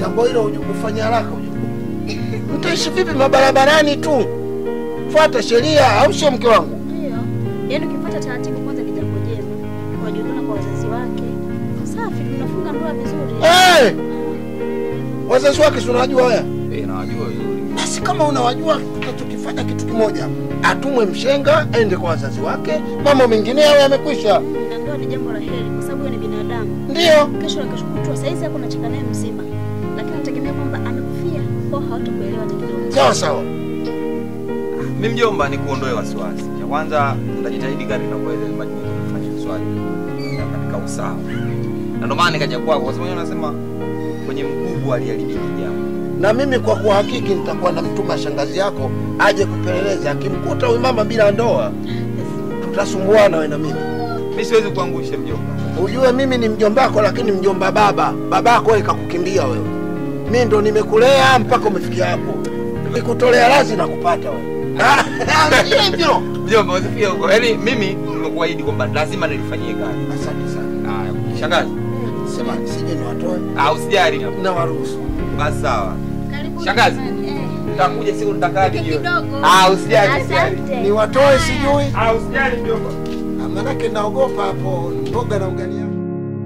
jambo hilo uje kufanya haraka uje. Mtaishi vipi mabarabarani tu? Fuata sheria, au sio mke wangu? Ndio. Yaani ukifuata taratibu kwanza ni jambo jema. Kujulikana kwa wazazi wake. Safi, tunafunga ndoa vizuri. Eh! Wazazi wake si unawajua wewe? Eh, nawajua vizuri. Basi kama unawajua, tukifanya kitu kimoja, atumwe mshenga aende kwa wazazi wake, mambo mengine yawe yamekwisha. Na ndoa ni jambo la heri kwa sababu yeye ni binadamu. Ndio. Kesho na kesho kutwa saizi hapo unacheka naye mzima. Lakini nategemea kwamba amekufia kwa hawatakuelewa hata kidogo. Sawa sawa. Mimi mjomba, ni kuondoe wasiwasi. Cha kwanza nitajitahidi kadri ninavyoelewa ili majibu kufanya swali na katika usawa. Na ndio maana nikaja kwako kwa sababu unasema kwenye mkubwa aliharibiki jambo. Na mimi kwa kuhakiki nitakuwa namtuma shangazi yako aje kupeleleza. Akimkuta huyu mama bila ndoa, tutasumbuana wewe na mimi. Mimi siwezi kuangusha mjomba. Ujue mimi ni mjombako, lakini mjomba baba. Babako wewe kakukimbia wewe. Mimi ndo nimekulea mpaka umefikia hapo. Nikutolea razi na kupata wewe. Ndio hivyo. Mjomba, usifie huko. Yaani mimi nimekuahidi kwamba lazima nilifanyie kazi. Asante sana. Haya, shangazi. Sema sije niwatoe. Ah, usijali. Na waruhusu. Basi sawa. Karibu. Shangazi. Eh. Nitakuja siku nitakaje jioni. Kidogo. Ah, usijali, usijali. Asante. Niwatoe sijui. Ah, usijali mjomba. Ah, Manake naogopa hapo mboga na ugali yangu.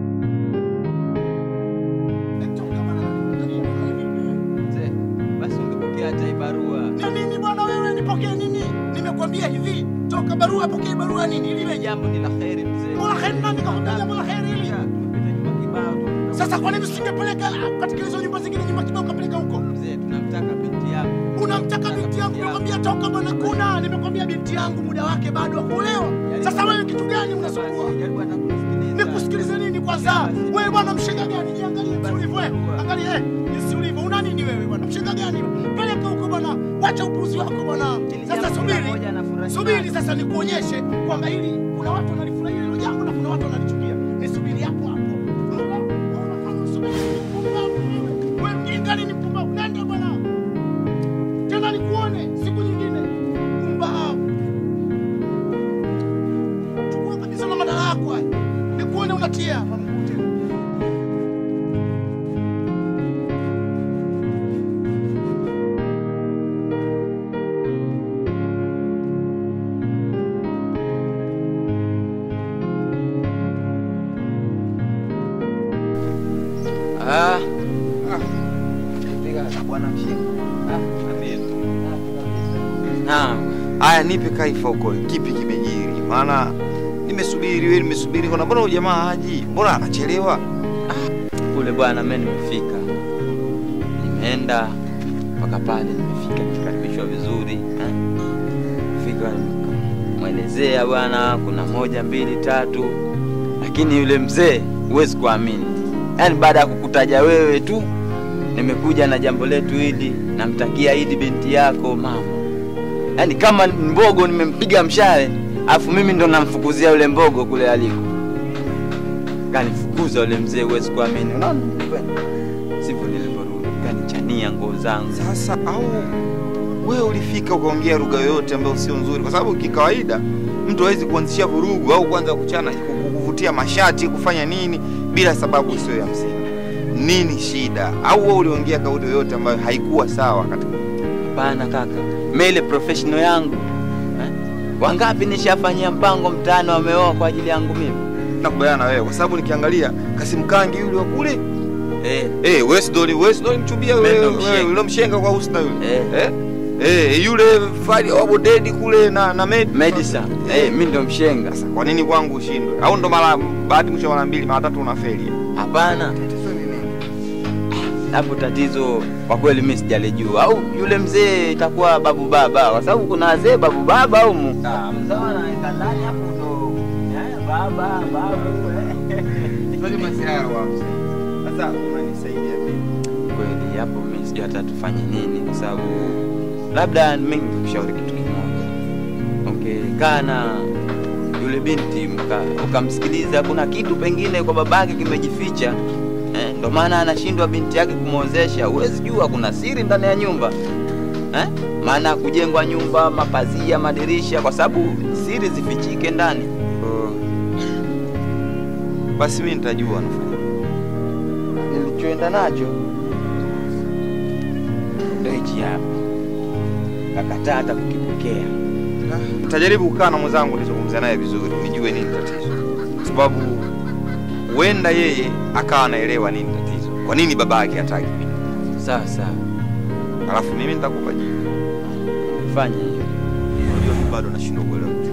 Mzee, basi ungepokea hata hii barua. Na nini bwana wewe nipokee nini? Nimekwambia hivi, toka barua pokee barua nini ili Ile weje? jambo ni la kheri mzee. Bora kheri nani kakwambia jambo la kheri hili? Tumepita nyumba kibao tu. Sasa kwa nini usingepeleka katika hizo nyumba zingine nyumba kibao kapeleka huko? Mzee, tunamtaka binti yako. Unamtaka binti yangu, nimekwambia toka bwana kuna, nimekwambia binti yangu muda wake bado wa kuolewa. Sasa wewe kitu gani unasumbua? Jaribu hata kunisikiliza. Nikusikilize nini kwanza? Wewe bwana mshenga gani? Jiangalie jinsi ulivyo wewe. Angalia eh, jinsi ulivyo. Una nini wewe bwana? Mshenga gani? Peleka huko bwana. Wacha upuzi wako bwana. Sasa subiri. Subiri sasa nikuonyeshe kwamba hili kuna watu wanalifurahia hilo jambo na kuna watu wanalichukia. Nisubiri hapo hapo. Ona, ona kama usubiri ni mpumbavu wewe. Wewe mjinga ni mpumbavu. Nenda bwana. Tena nikuone siku nyingine. Mpumbavu. Chukua kabisa na madala yako haya. Nikuone unatia Mungu tena. Ah, Bwana mshenga. Naam. Haya, nipe kaifa huko, kipi kimejiri? Maana nimesubiri wewe, nimesubiri kuna mbona huyu jamaa haji? Mbona anachelewa? kule bwana, mimi nimefika, nimeenda mpaka pale, nimefika nikaribishwa vizuri eh. Fika mwelezea bwana, kuna moja mbili tatu, lakini yule mzee huwezi kuamini, yaani baada ya kukutaja wewe tu nimekuja na jambo letu hili, namtakia Idi binti yako mama, yaani kama mbogo nimempiga mshale, afu mimi ndo namfukuzia yule mbogo kule aliko kanifukuza yule mzee, huwezi kuamini. Unaona sivyo nilivyorudi, kanichania nguo zangu. Sasa au wewe ulifika ukaongea lugha yoyote ambayo sio nzuri, kwa sababu kikawaida mtu hawezi kuanzisha vurugu au kuanza kuchana kuvutia mashati kufanya nini bila sababu sio ya msingi. Nini shida? Au wewe uliongea kauli yoyote ambayo haikuwa sawa katika Hapana kaka, mimi ile professional yangu eh? Wangapi nishafanyia mpango mtaani wameoa kwa ajili yangu mimi nakubaliana na wewe kwa sababu nikiangalia Kasim Kangi yule wa kule eh, eh, wewe Sidoli wewe Sidoli mchumbia Mimi wewe ndo wewe mshenga. yule mshenga kwa Husna yule Eh. eh eh yule Fadi wa Bodedi kule na na Med Medisa eh, mimi ndo mshenga. Sasa kwa nini kwangu ushindwe? Au ndo mara bahati mwisho mara mbili mara tatu unafeli? Hapana, hapo tatizo kwa kweli mimi sijalijua, au yule mzee itakuwa babu baba, kwa sababu kuna wazee babu baba au mu ah, mzawa na ndani hapo ndo eh, baba babu eh. Sasa masiara wa Sasa unanisaidia mimi. kweli hapo mimi sijui hata tufanye nini, kwa sababu labda mimi nikushauri kitu kimoja, ungekaa na yule binti mka- ukamsikiliza, kuna kitu pengine kwa babake kimejificha eh, ndo maana anashindwa binti yake kumwozesha. Huwezi jua kuna siri ndani ya nyumba eh? Maana kujengwa nyumba, mapazia, madirisha, kwa sababu siri zifichike ndani. Oh. Basi mimi nitajua nafanya. Nilichoenda nacho ndio hichi hapa, kakataa hata kukipokea. Nitajaribu kukaa na mwenzangu nizungumze naye vizuri, nijue nini tatizo, kwa sababu huenda yeye akawa anaelewa nini tatizo, kwa nini baba yake hataki, Sawa sawa, alafu mimi nitakupa jibu. fanya hiyo. Unajua mimi bado nashindwa kuelewa kitu.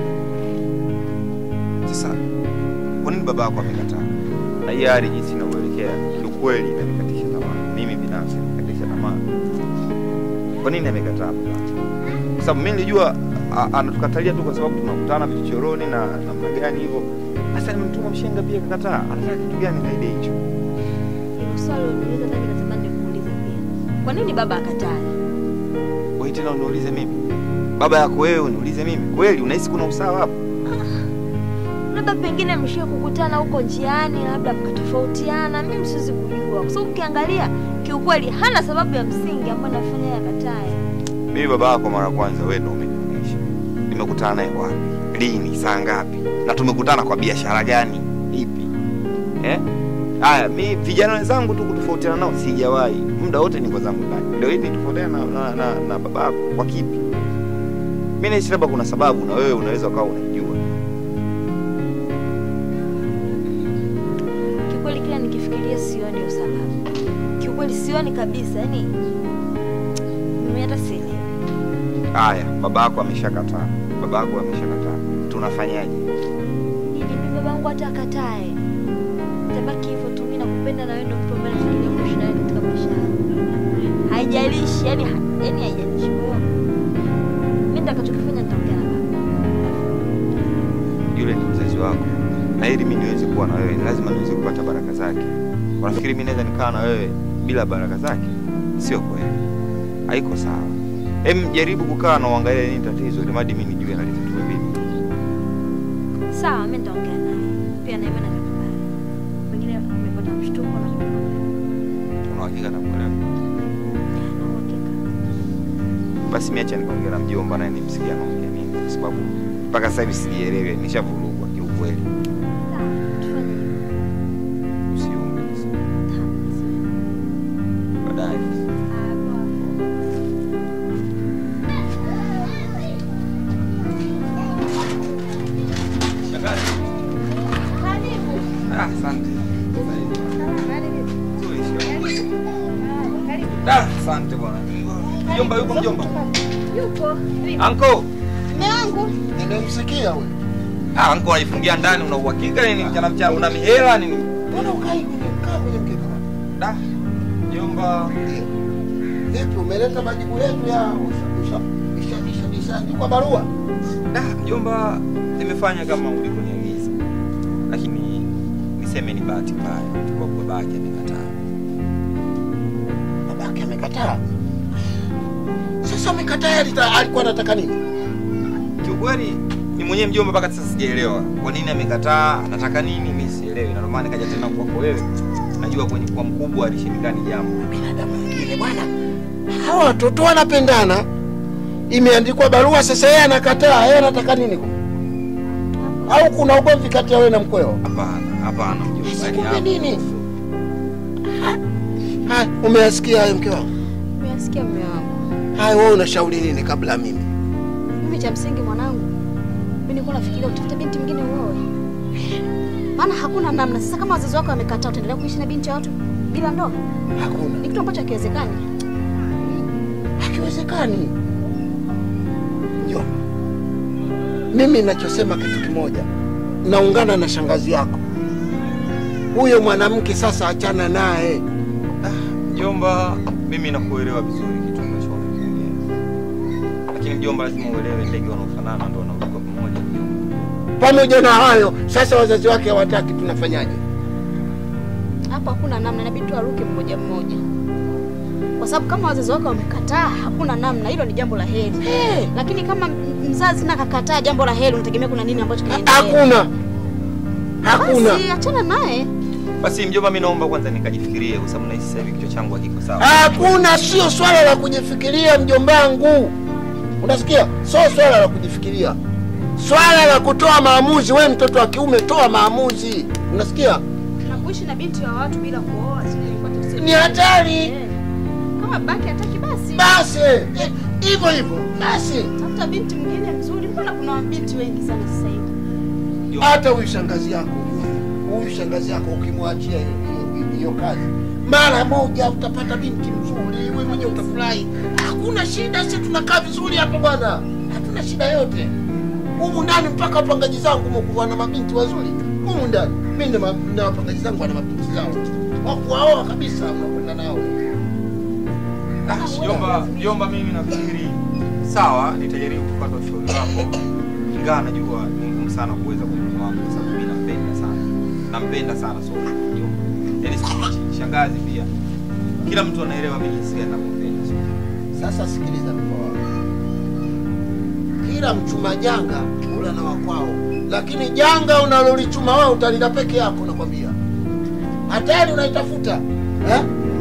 Sasa kwa nini baba yako amekataa? Na hii hali jinsi inavyoelekea kiukweli inanikatisha tamaa. Mimi binafsi inanikatisha tamaa. Kwa nini amekataa baba? Kwa sababu mimi nilijua a- anatukatalia tu kwa sababu tunakutana vichochoroni na namna gani hivyo. Sasa nimemtuma mshenga pia kakataa. Anataka kitu gani zaidi ya hicho? Hilo swali uniuliza nami natamani nikuulize pia. Kwa nini baba akatae? Wewe tena uniulize mimi. Baba yako wewe uniulize mimi. Kweli unahisi kuna usawa hapo? Labda pengine mshie kukutana huko njiani, labda mkatofautiana. Mimi siwezi kujua, kwa sababu ukiangalia kiukweli hana sababu ya msingi ambayo nafanya yeye akatae. Mimi baba yako mara ya kwanza wewe ndio umenionyesha. Nimekutana naye wapi? Lini? Saa ngapi? Na tumekutana kwa biashara gani? Ipi? Eh? Haya, mi vijana wenzangu tu kutofautiana nao sijawahi. Muda wote niko zangu ndani. Leo hii nitofautiana na, na, na, na baba yako kwa kipi? Mimi nahisi labda kuna sababu na wewe unaweza ukawa unaijua. Kiukweli kila nikifikiria sioni hiyo sababu. Kiukweli sioni kabisa, yani mimi hata sielewi. Haya, baba yako ameshakataa. Baba yako ameshakataa. Tunafanyaje? Ili mimi babangu hata akatae. Tabaki hivyo tu, mimi nakupenda na wewe ndio mtu ambaye nafikiria kuishi nawe katika maisha yangu. Haijalishi, yani yani haijalishi. Kwa hiyo mimi nitakachokifanya nitaongea na baba. Yule ni mzazi wako. Na ili mimi niweze kuwa na wewe, ni lazima niweze kupata baraka zake. Unafikiri mimi naweza nikaa na wewe bila baraka zake? Sio kweli. Haiko sawa. Hem, jaribu kukaa na uangalie nini tatizo, ili mradi mimi nijue nalitatue vipi. Sawa, mimi nitaongea naye. Pia na imani atakubali. Pengine umepata mshtuko na Una uhakika na kuelewa? na uhakika. Basi mimi acha nikaongea na mjomba naye nimsikie anaongea nini, kwa sababu mpaka sasa hivi sijielewi, nishavurugwa kiukweli. Sawa, tufanye hivyo. Usiumbe baadaye. Ah, asante. Nzuri, sio? Ah, asante bwana. Mjomba yuko mjomba? Yupo. Anko. Mume wangu nimemsikia wewe. Ah, anko alifungia ndani una uhakika nini mchana mchana una mihela nini? Mbona ukai kwenye kaa kwenye mkeka? Da. Mjomba. Vipi umeleta majibu yetu ya usha usha usha ishaandikwa barua? Da, mjomba nimefanya kama ulivyoniagiza. Lakini niseme ni bahati mbaya kwa kuwa babake amekataa. Babake amekataa. Sasa amekataa alita- alikuwa anataka nini? Kiukweli ni mwenyewe mjomba mpaka sasa sijaelewa kwa nini amekataa, anataka nini, mimi sielewi. Na ndio maana nikaja tena kwako wewe. Najua kwenye kwa mkubwa alishindikani jambo. Binadamu wengine bwana. Hawa watoto wanapendana. Imeandikwa barua sasa yeye anakataa. Yeye anataka nini? Au kuna ugomvi kati ya wewe na mkweo? Hapana, hapana mjomba. Sasa Yaani kumbe hapo- nini? Haya, umeyasikia hayo mke wangu? Umesikia mume wangu? Haya, wewe unashauri nini kabla mimi? Mimi cha msingi mwanangu, mimi nilikuwa nafikiria utafuta binti mwingine uoe, maana hakuna namna. Sasa kama wazazi wako wamekataa, utaendelea kuishi na binti ya watu bila ndoa? Hakuna. Ni kitu ambacho hakiwezekani. Hakiwezekani. Njoo. Mimi ninachosema kitu kimoja, naungana na shangazi yako. Huyo mwanamke sasa, achana naye. Mjomba, mimi nakuelewa vizuri kitu ambacho unakiongea, lakini mjomba, lazima uelewe ndege wanaofanana ndio wanaruka pamoja. Mjomba, Pamoja na hayo, sasa wazazi wake hawataki, tunafanyaje? Hapo hakuna namna, inabidi tu aruke mmoja mmoja, kwa sababu kama wazazi wako wamekataa, hakuna namna. Hilo ni jambo la heri, lakini kama m- mzazi na kakataa jambo la heri, unategemea kuna nini ambacho kinaendelea? Hakuna, hakuna. Basi achana naye. basi mjomba, mimi naomba kwanza nikajifikirie, kwa sababu nahisi sasa hivi kichwa changu hakiko sawa. Hakuna, sio swala la kujifikiria mjombangu, unasikia? Sio swala la kujifikiria, swala la kutoa maamuzi. We mtoto wa kiume, toa maamuzi, unasikia? Na kuishi na binti wa watu bila kuoa, sio ilikuwa tatizo. Ni hatari. Eh. kama babake hataki basi Basi eh, hivyo hivyo basi. tafuta binti mwingine mzuri. Mbona kuna mabinti wengi sana sasa hivi? Hata huyu shangazi yako, huyu shangazi yako ukimwachia hiyo- hiyo- hiyo kazi mara moja utapata binti mzuri, wewe mwenyewe utafurahi. Hakuna shida, sisi tunakaa vizuri hapa bwana, hatuna shida yote humu ndani. Mpaka wapangaji zangu humu wana mabinti wazuri humu ndani. Mimi na ma- na wapangaji zangu wana mabinti zao wakuwaoa kabisa, unakwenda nao. Ah, Jomba, jomba, mimi nafikiri sawa, nitajaribu kupata ushauri wako, ingawa najua ni ngumu sana kuweza kumjua wangu kwa sababu mimi nampenda sana, nampenda sana so jomba, yaani sifichi, shangazi pia, kila mtu anaelewa mimi jinsi gani nampenda so. Sasa sikiliza mkoa kila mchuma janga ula na wakwao, lakini janga unalolichuma wewe utalila peke yako, nakwambia. Hatari unaitafuta eh?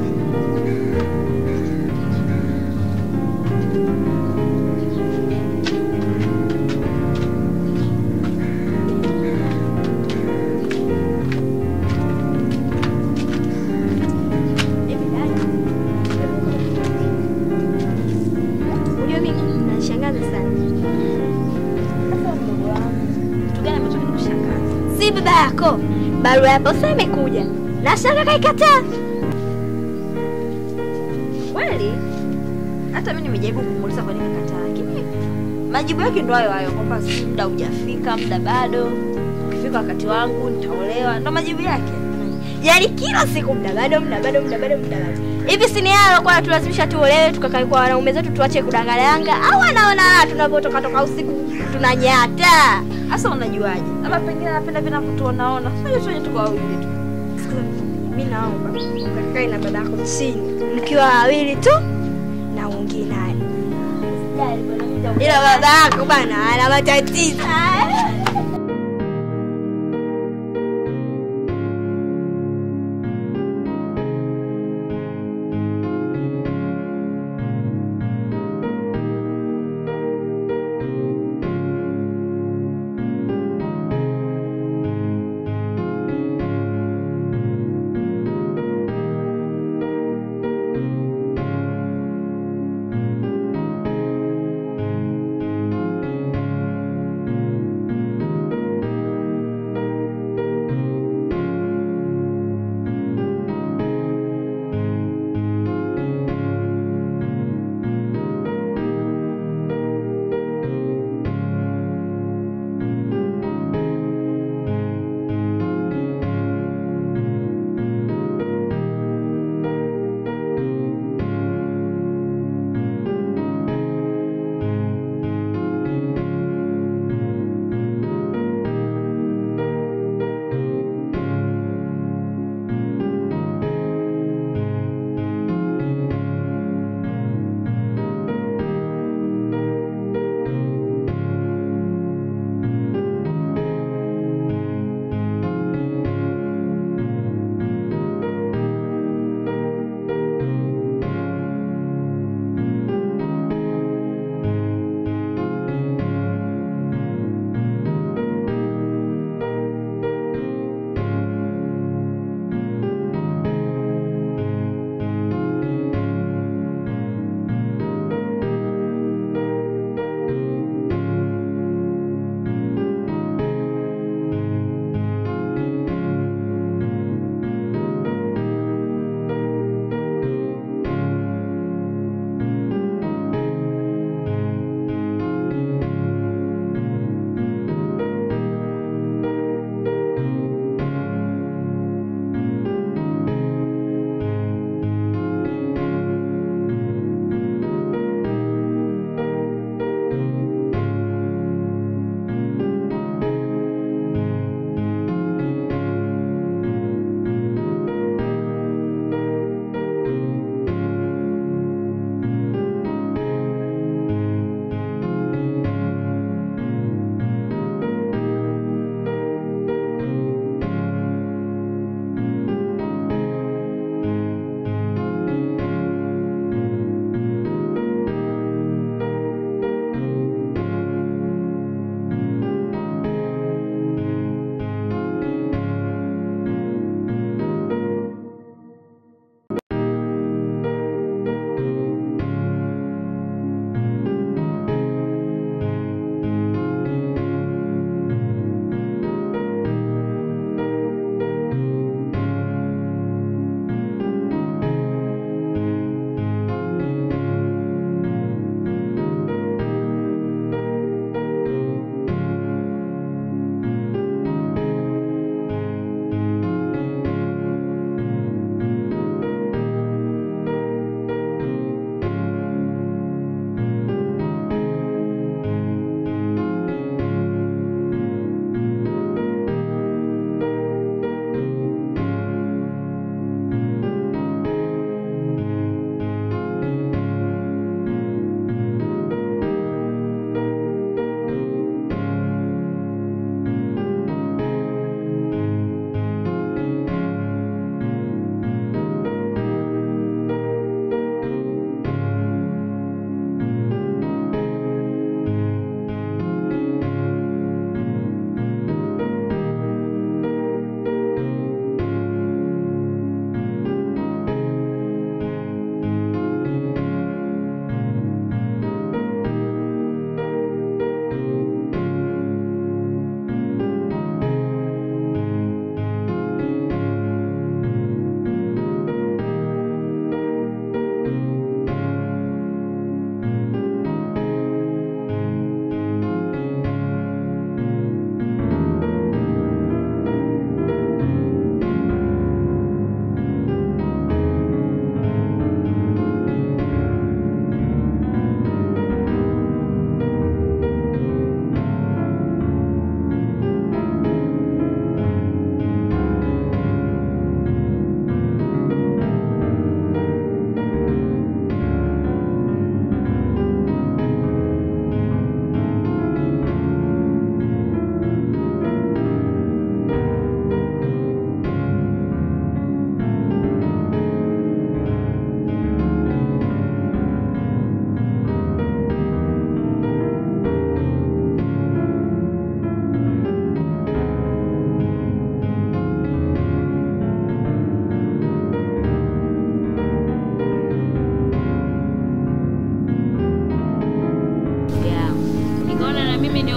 Hivi dada, unajua mimi nashangaza sana. Sasa mdogo wangu, kitu gani ambacho kinakushangaza? Si baba yako, barua ya posa imekuja na shaka kaikataa. Kweli? Hata mimi nimejaribu kumuuliza kwa nini kakataa, lakini majibu yake ndo hayo hayo kwamba si muda hujafika, muda bado, ukifika wakati wangu nitaolewa, ndo majibu yake. Yaani kila siku muda bado, muda bado, muda bado, muda bado. Hivi si ni haya kwa tulazimisha tuolewe tukakae kwa wanaume zetu tuache kudanganyanga au anaona raha tunavyotoka toka usiku tunanyata. Sasa unajuaje? Labda pengine anapenda vile kutuonaona. Sio sote tuko wawili tu. Sikiza nikwambie, mimi naomba ukakae na dada yako chini mkiwa wawili tu na uongee naye. Ila baba yako bana ana matatizo.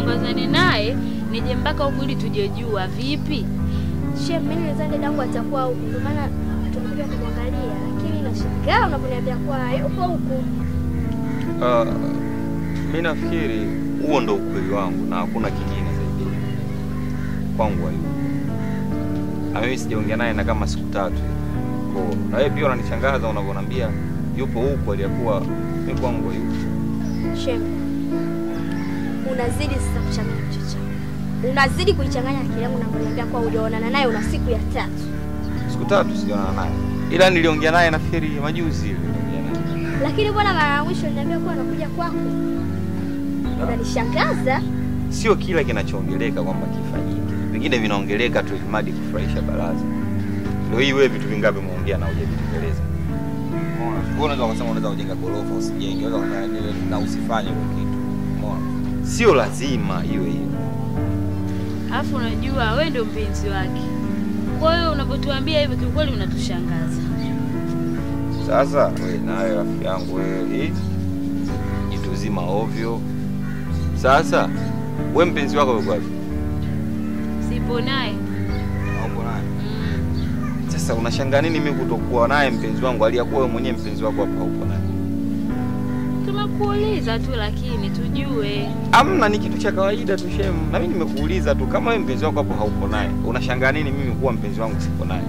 nisambazane naye nije mpaka huku ili tujejua vipi. Shem, mimi nilizani dadangu atakuwa huku, ndio maana tumekuja kumwangalia, lakini nashangaa unaponiambia kuwa yupo huku. Uh, mi nafikiri huo ndo ukweli wangu na hakuna kingine zaidi kwangu hayupo, na mimi sijaongea naye na kama siku tatu hivi. Kwa na wewe pia unanichangaza unavyoniambia yupo huko, aliyakuwa mi kwangu hayupo. Shem, unazidi sasa kuchanganya kichwa changu, unazidi kuichanganya akili yangu unaponiambia kuwa hujaonana naye una siku ya tatu. Siku tatu sijaonana naye, ila niliongea naye nafikiri majuzi hivi niliongea naye. Lakini bwana, mara ya mwisho uliniambia kuwa anakuja kwako. Unanishangaza. Sio kila kinachoongeleka kwamba kifanyike, vingine vinaongeleka tu ilimadi kufurahisha baraza. Ndio hii wewe vitu vingapi umeongea na hujavitekeleza? Umeona? Wewe unaweza kusema unaweza kujenga gorofa usijenge, unaweza kufanya nini na usifanye kwa kitu. Umeona? Sio lazima iwe hivyo. Alafu unajua wewe ndio mpenzi wake, kwa hiyo unapotuambia hivyo kiukweli unatushangaza. Sasa wewe nawe rafiki yangu wewe hii jitu zima ovyo. Sasa wewe mpenzi wako yuko wapi? Sipo naye Hauko naye. mm. Sasa unashangaa nini mimi kutokuwa naye mpenzi wangu aliyakuwa wewe mwenyewe mpenzi wako hapa hauko naye? Tunakuuliza tu lakini tujue. Amna, ni kitu cha kawaida tu shem. Na mimi nimekuuliza tu kama wewe mpenzi wako hapo hauko naye, unashangaa nini mimi kuwa mpenzi wangu sipo naye?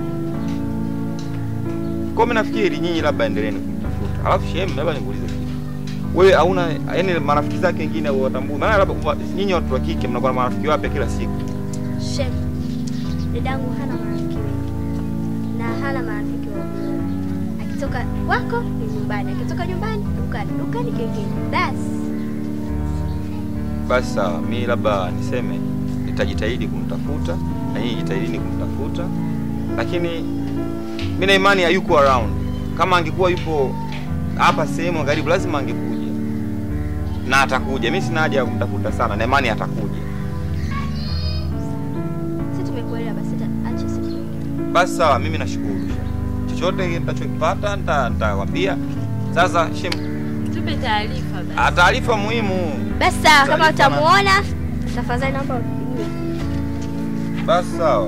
Kwa mimi nafikiri nyinyi labda endeleeni kumtafuta. Alafu shem, labda nikuulize kitu. Wewe hauna yaani marafiki zake wengine watambui. Maana labda kwa- nyinyi watu wa kike mnakuwa na marafiki wapya kila siku. Shem, dadangu hana marafiki wengi na hana marafiki wa kuoa. Akitoka kwako ni nyumbani, akitoka nyumbani dukani, dukani kengine. Basi Basi sawa, mi labda niseme nitajitahidi kumtafuta na nyinyi jitahidini kumtafuta, lakini mi na imani hayuko around. Kama angekuwa yupo hapa sehemu karibu, lazima angekuja na atakuja. Mi sina haja ya kumtafuta sana, na imani atakuja. si tumekuelewa, basi ta- acha siku Basi sawa, mimi nashukuru. Chochote nitachokipata nita- nitakwambia. Sasa shem, Tupe taarifa basi. ah, taarifa muhimu. basi sawa, kama Taarifa na- utamuona tafadhali naomba unipigie. Basi sawa.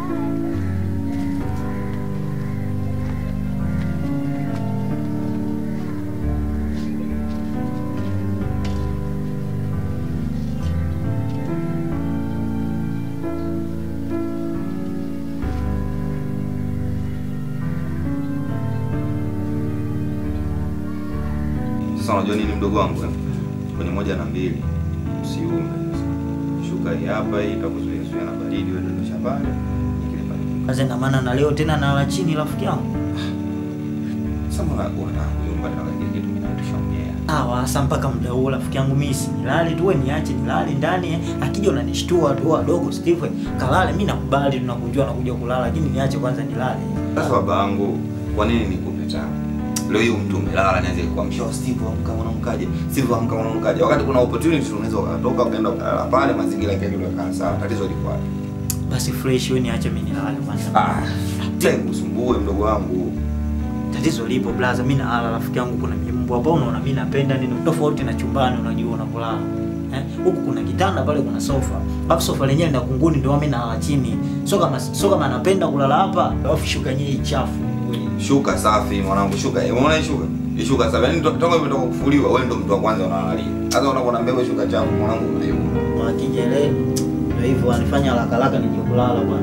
Sasa unajua nini mdogo wangu eh? Kwenye moja na mbili usiume. Shuka hii hapa hii itakuzuia zuia na baridi wewe ndio shambani. Nikile pale. Sasa ina maana na leo tena nala chini rafiki yangu. Sasa mbona unataka kuyumba na kile kitu mimi natushaongea. Sawa, sasa mpaka muda huo rafiki yangu mimi si nilale tu, wewe niache nilale ndani. eh. Akija unanishtua tu wadogo Steve, kalale mimi nakubali tunakujua nakuja kulala, lakini niache kwanza nilale. Sasa baba yangu, kwa nini nikupe tabu? Leo hii mtu umelala nianze kuamsha Steve amka mwanamkaje? Steve amka mwanamkaje? Wakati kuna opportunity unaweza ukatoka ukaenda ukalala pale mazingira yake yule kaa sawa. Tatizo liko wapi? Basi fresh, wewe niache mimi nilale kwanza. Ah, tena kusumbue mdogo wangu. Tatizo lipo blaza, mimi nalala rafiki yangu, kuna mimbu hapo, unaona mimi napenda nini tofauti na chumbani, unajua unapolala. Eh, huku kuna kitanda pale kuna sofa. Alafu sofa lenyewe na kunguni ndio mimi nalala chini. Sio kama sio kama napenda kulala hapa, alafu shuka yenyewe chafu. Shuka safi mwanangu, shuka. Umeona hii shuka? Hii shuka safi. Yaani to- toka imetoka kufuliwa, wewe ndo mtu wa kwanza unalalia. Sasa unaponaambia wewe shuka chafu, mwanangu unayuma. Wakijele ndio hivyo wanifanya haraka haraka nije kulala bwana.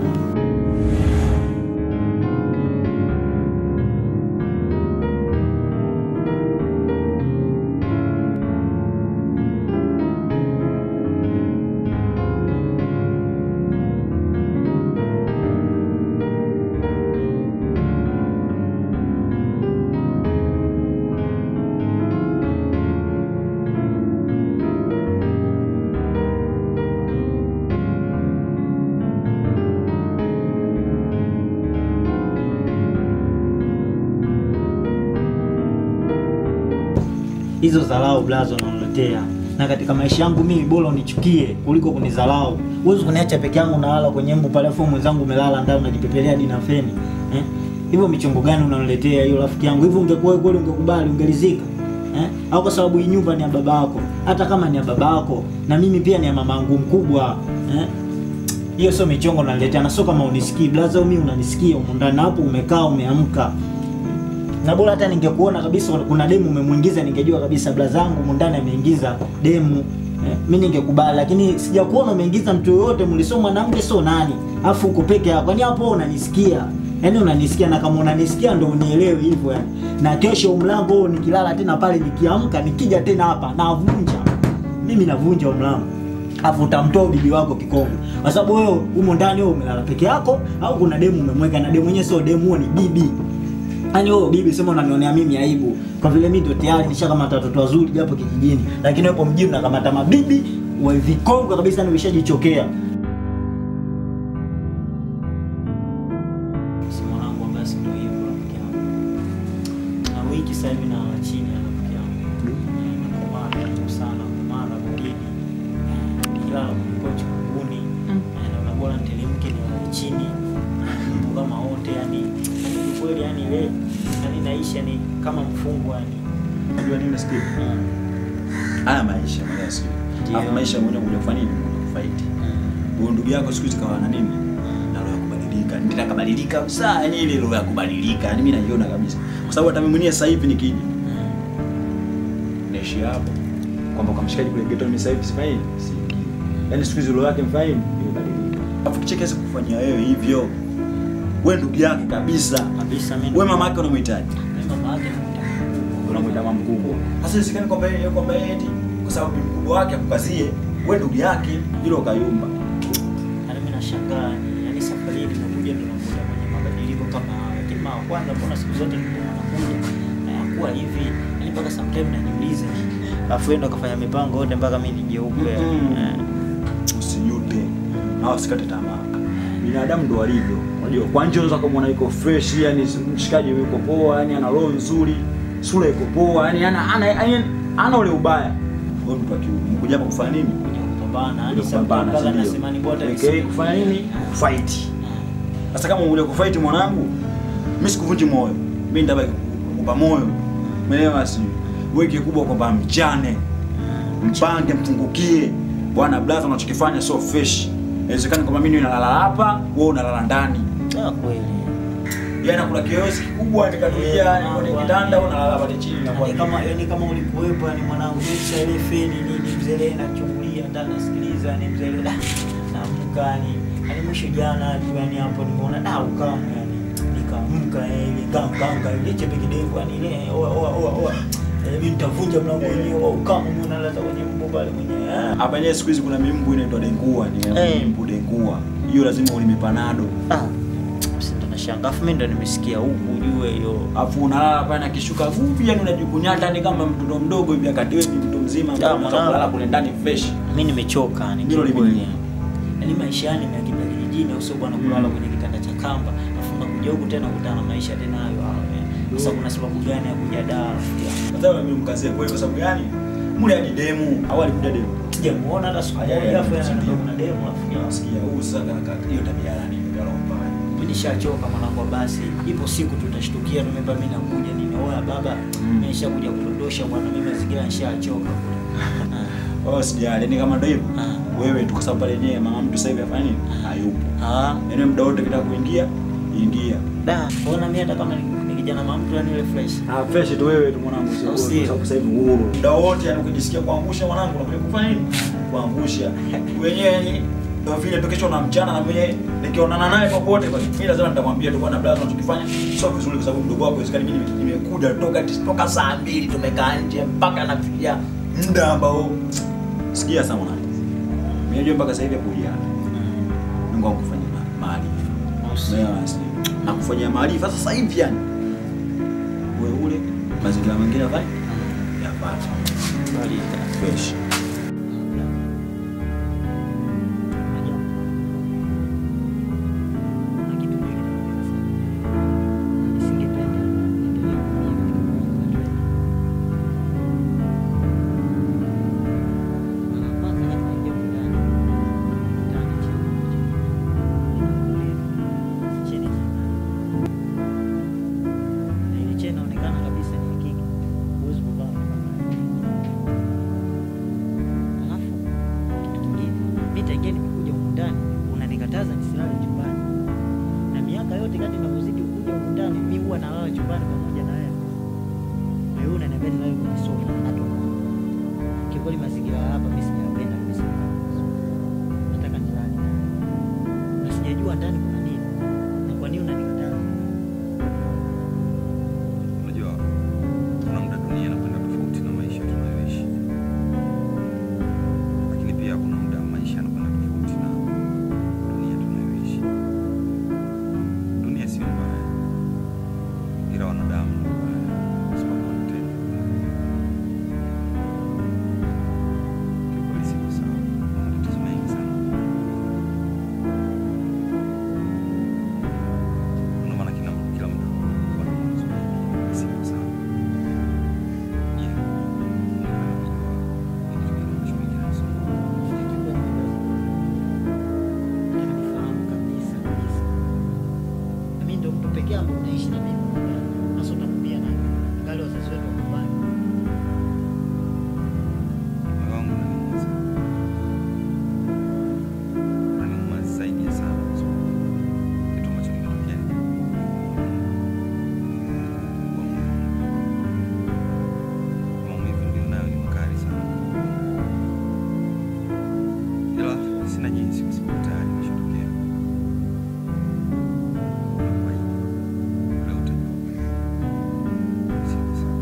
hizo dharau blazo unaniletea na katika maisha yangu mimi bora unichukie kuliko kunidharau. Huwezi kuniacha peke yangu nalala kwenye mbu pale, afu mwenzangu umelala ndani unajipepelea hadi na feni eh? Hivyo michongo gani unaniletea hiyo rafiki yangu? Hivyo ungekuwa wewe kweli ungekubali, ungelizika eh? au kwa sababu hii nyumba ni ya baba yako. Hata kama ni ya baba yako na mimi pia ni ya mamangu mkubwa eh? hiyo sio michongo naletea, na sio kama unisikii blaza, mimi unanisikia huko ndani hapo, umekaa umeamka na bora hata ningekuona kabisa kuna demu umemwingiza, ningejua kabisa blaza yangu humu ndani ameingiza demu eh, mi ningekubali, lakini sijakuona umeingiza mtu yoyote, mlisoma mwanamke sio nani, afu uko peke yako, yani hapo unanisikia Yaani unanisikia na kama unanisikia ndo unielewe hivyo yani. Na kesho mlango huo nikilala tena pale nikiamka nikija tena hapa navunja. Mimi navunja mlango. Afu utamtoa bibi wako kikongo. Kwa sababu wewe humo ndani wewe umelala peke yako au kuna demu umemweka na demu mwenyewe sio demu huo ni bibi. Yaani wewe bibi sema unanionea mimi aibu. Kwa vile mimi ndo tayari nishakamata watoto wazuri japo kijijini. Lakini wewe mjini unakamata mabibi wa vikongo kabisa na umeshajichokea. Si mwanangu basi ndo hivyo rafiki yangu. Na wiki sasa hivi na chini ya rafiki yangu. Nakomana tu sana kumana mgeni. Kila kwa chukuni. Na unabora nitelemke ni wale chini. Mtu kama wote yani ni kweli yani ile yani naisha ni kama mfungwa yani. Unajua nini nasikia? Haya maisha mwenyewe siku. Ndio. Alafu maisha mwenyewe kuja kufanya nini? Kuja kufight. Huyo ndugu yako siku hizi kawa na nini? Na roho ya kubadilika. Ndio kabadilika kabisa. Yaani ile roho ya kubadilika. Yaani mimi naiona kabisa. Kwa sababu hata mimi mwenyewe sasa hivi nikija naishi hapo kwamba kwa mshikaji kule ghetto mimi sasa hivi sifanyi siingii. Yaani siku hizi roho yake mfahamu imebadilika. Alafu kichekesha kufanyia wewe hivyo. Wewe ndugu yake kabisa. Kabisa mimi. Wewe mama yake unamhitaji. Mimi mama yake namtaka. unamwita mama mkubwa. Sasa isikani kwamba yeye kwamba yeye eti kwa sababu ni mkubwa wake akukazie wewe ndugu yake hilo kayumba. Yaani mimi nashangaa ni yaani safari hii tunakuja tunakuja kwenye mabadiliko kama haya. Lakini mara ya kwanza mbona siku zote nilikuwa nakuja na yakuwa hivi. Yaani mpaka sometimes najiuliza. Alafu yeye ndo kafanya mipango yote mpaka mimi nijeupe. Mm. Eh. Usijute. Na usikate tamaa. Binadamu ndo walivyo. Unajua kwa nje unaweza kumwona yuko fresh, yani mshikaji yuko poa, yani ana roho nzuri, sura iko poa, yani ana ana yani ana ule ubaya. Wewe mtu akiu mkuja hapa kufanya nini? Kuja kupambana. Yaani Kuja sometimes kupambana, mpaka si ndio? nasema ni bora Okay, kufanya nini? Fight. Sasa kama ule kufight mwanangu, mimi sikuvunji moyo. Mimi ndabaki kukupa moyo. Umeelewa si? Wewe kikubwa kwamba mchane. Mpange mfungukie. Bwana blaza unachokifanya sio fresh. Inawezekana kwamba mimi nalala hapa, wewe unalala ndani. Ah, kweli. Yaani kuna kiyosi kikubwa nikatulia Yeah, kwenye bwana. kitanda unalala pale chini na Yaani kama yaani kama ulikuwepo yani mwanangu kisha ile feni nini mzee nachungulia ndani nasikiliza ni mzee da naamka yani yani mwisho jana tu yani hapo nimeona da ukamu yani nikaamka eh, ile kanga ile chepe kidevu yani ile oa oa oa oa Eh, mimi nitavunja mlango wenyewe wa ukamu mimi nalaza kwenye mbu pale mwenyewe ah. hapa yenyewe siku hizi kuna mimbu inaitwa dengua, ni Eh. mimbu dengua. Hiyo lazima ulime panado. Ah, sasa ndo nashangaa afu mimi ndo nimesikia huku ujue hiyo Afu unalala pale na kishuka fupi, yani unajikunyata ni kama mtoto mdogo hivi, akati wewe ni mtu mzima ambaye Ah, unataka mwanangu. kulala kule ndani fresh. mi nimechoka ni Ndilo kiukweli. limeni. yaani maisha yani nimeakimbilia kijijini au sio bwana kulala kwenye kitanda cha kamba afu nakuja huku tena kutana na maisha tena hayo hayo eh. sasa kuna sababu gani ya kuja daa rafiki yangu Sasa mimi mkazie kwa hiyo kwa sababu gani? Mule hadi demu, au alikuja demu. sijamuona hata siku Aya, moja aya, afu ndio. yana kuna demu rafiki yangu Nasikia huu sasa kaka, hiyo tabia ya nini? Ndio mbaya. mimi nishachoka mwanangu basi ipo siku tutashtukia tumeba mimi nakuja nimeoa baba Mm. mimi nishakuja kudondosha bwana mimi mazingira nishachoka Ah. Oh, sijali, yani kama ndio hivyo. Ah. Wewe tu kwa sababu pale yenyewe mama mtu sasa hivi afanya nini? Hayupo. ah Yaani muda wote kitaka kuingia, ingia. da ona mimi hata kama ni ni kijana mamtu yani ile fresh Ah, fresh tu wewe tu mwanangu, sio Au sio? kwa sababu sasa hivi uhuru. Muda wote yani ukijisikia kuangusha mwanangu, unakuja kufanya nini? Kuangusha. Wenyewe yani ndio vile tu kesho na mchana na mwenyewe nikionana naye popote basi mimi lazima nitamwambia tu bwana blaza unachokifanya sio vizuri kwa sababu mdogo wako isikani mimi nime- nimekuja toka toka saa mbili tumekaa nje mpaka nafikia muda ambao sikia sana mwanangu. Mimi najua mpaka sasa hivi kuja. Mungu akufanyia maarifa. Umeelewa sio? Na kufanyia maarifa sasa hivi yani. Wewe ule mazingira mengine hapa yapata. bali Fresh. inaonekana kabisa ni kiki huwezi kuvaa ya hapa mimi sijapenda kabisa. Nataka nilale. Na sijajua ndani kuna nini. Na kwa nini unanikataa? Unajua, kuna muda dunia inakwenda tofauti na maisha tunayoishi, lakini pia kuna muda maisha yanakwenda tofauti na dunia tunayoishi. Dunia sio mbaya, ila wanadamu ndio wabaya, kwa sababu wanatenda vibaya. Kiukweli siko sawa, kuna matatizo mengi sana. Ndio maana kila kila mtu huwa na mawazo mengi, siko sawa. Yeah, ningependa kujua ni kitu gani ambacho kinanisumbua. Nifahamu kabisa kabisa. Na mimi ndio mtu pekee ambaye unaishi na mimi. Sasa utamwambia nani? Ngali wazazi wetu wakubali. Moyo wangu unaniuma sana. Unaniuma zaidi ya sana kwa sababu kitu ambacho kimetokea ni kwa moyo wangu. Maumivu nilionayo ni makali sana. Ila sina jinsi kwa sababu tayari imeshatokea. Nakuahidi, leo utajua ukweli. Siko sawa.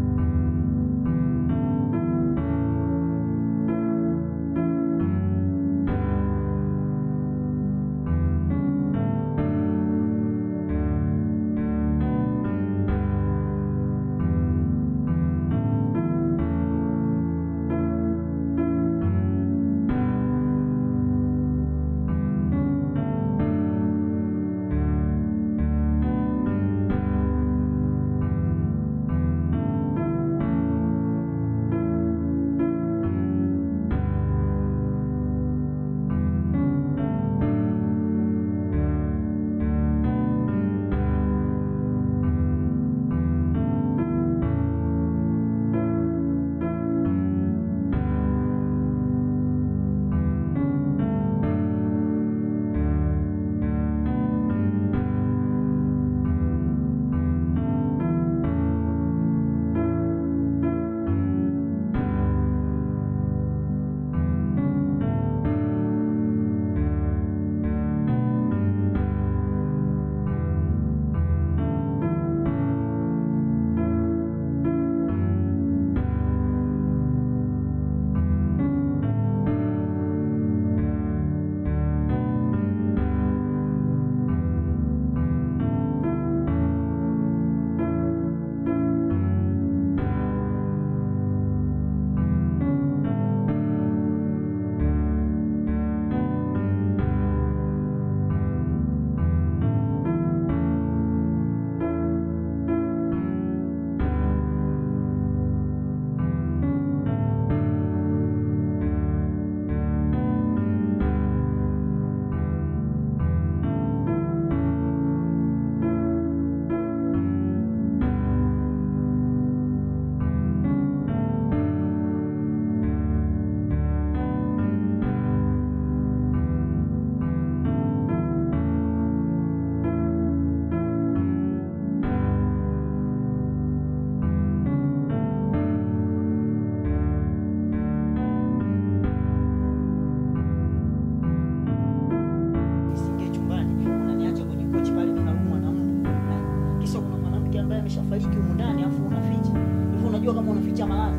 Nisingie chumbani, unaniacha kwenye kochi pale mimi naumwa na mbu. Eh, Kisa kuna mwanamke ambaye ameshafariki humu ndani afu unaficha. Hivi unajua kama unaficha malazi?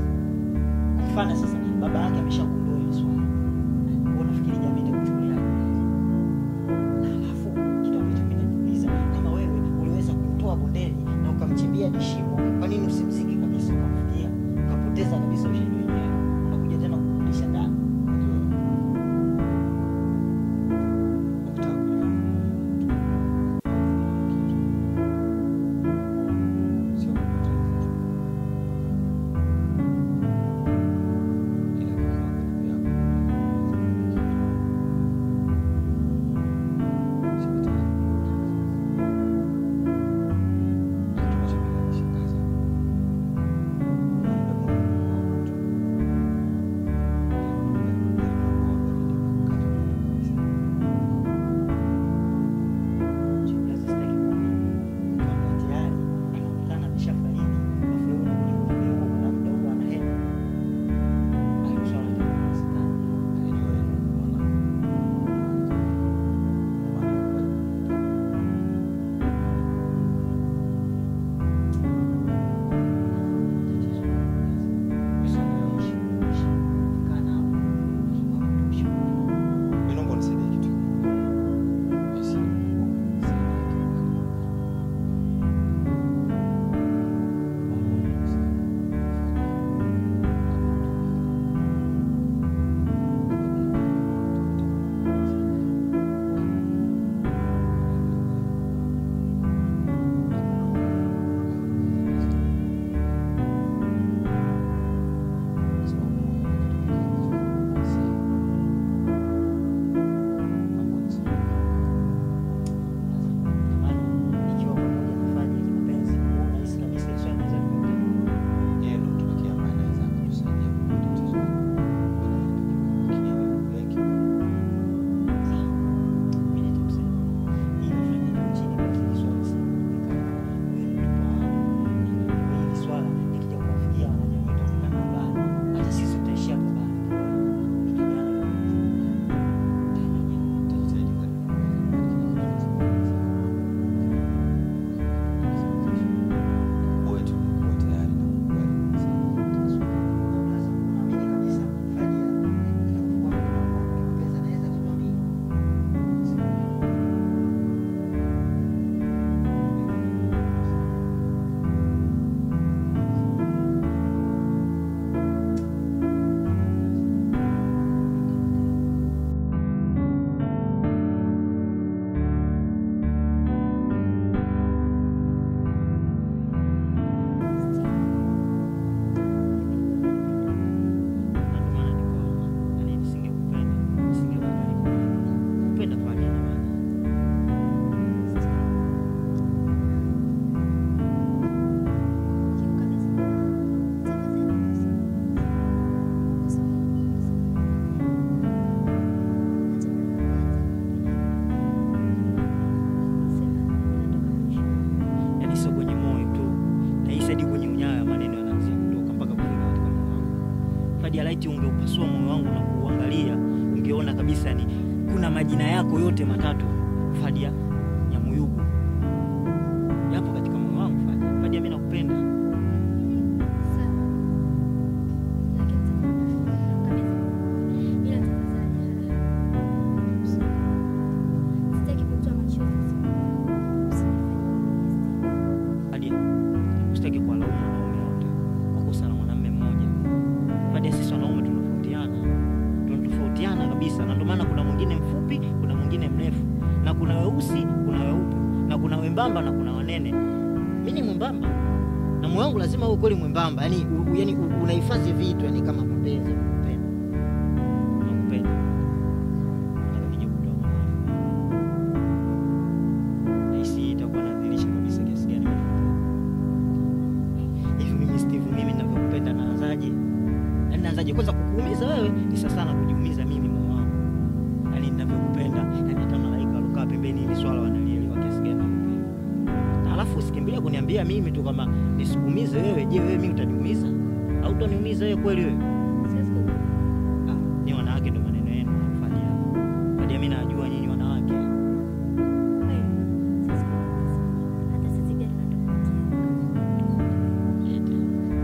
Mfano sasa ni baba yake ameshagundua hili swali. Eh, wewe unafikiri jamii itakuchukulia Na alafu kitu ambacho mimi najiuliza kama wewe uliweza kumtoa bondeni na ukamchimbia dishimo, kwa nini usimziki kabisa ukamfikia? Ukapoteza kabisa ushahidi wenyewe. Unakuja tena kumrudisha ndani. Ila laiti ungeupasua moyo wangu na kuuangalia, ungeona kabisa ni kuna majina yako yote matatu Fadia Nyamuyugu yapo katika moyo wangu. Fadia, Fadia, mimi nakupenda. Fadia, usitaki kuwalaumu wanaume wote kwa kosa la mwanamume mmoja. Fadia, sisi wanaume tunatofautiana, tunatofautiana kabisa, na ndio maana kuna mwingine mfupi, kuna mwingine mrefu, na kuna weusi, kuna weupe, na kuna wembamba na kuna wanene. Mimi ni mwembamba na moyo wangu lazima uwe kweli mwembamba, yani, u, yani u- unahifadhi vitu yani kama mapenzi nakupenda, nakupenda. Nataka nije kutoa mahali. Nahisi hii itakuwa nadhirisha kabisa kiasi gani mimi nakupenda. hivi. Mimi Steve, mimi ninavyokupenda naanzaje? Yani naanzaje? Kwanza kukuumiza wewe ni sasa sana kujiumiza mimi moyo wangu, yani ninavyokupenda, yani hata malaika walokaa pembeni hili swala wanalielewa kiasi gani nakupenda. Na alafu usikimbilia kuniambia mimi tu kama nisikuumize wewe. Je, wewe mimi utaniumiza au utaniumiza wewe kweli wewe? Ah, ni wanawake ndo maneno yenu mnafanya. Hadi mimi najua nyinyi wanawake. Eti.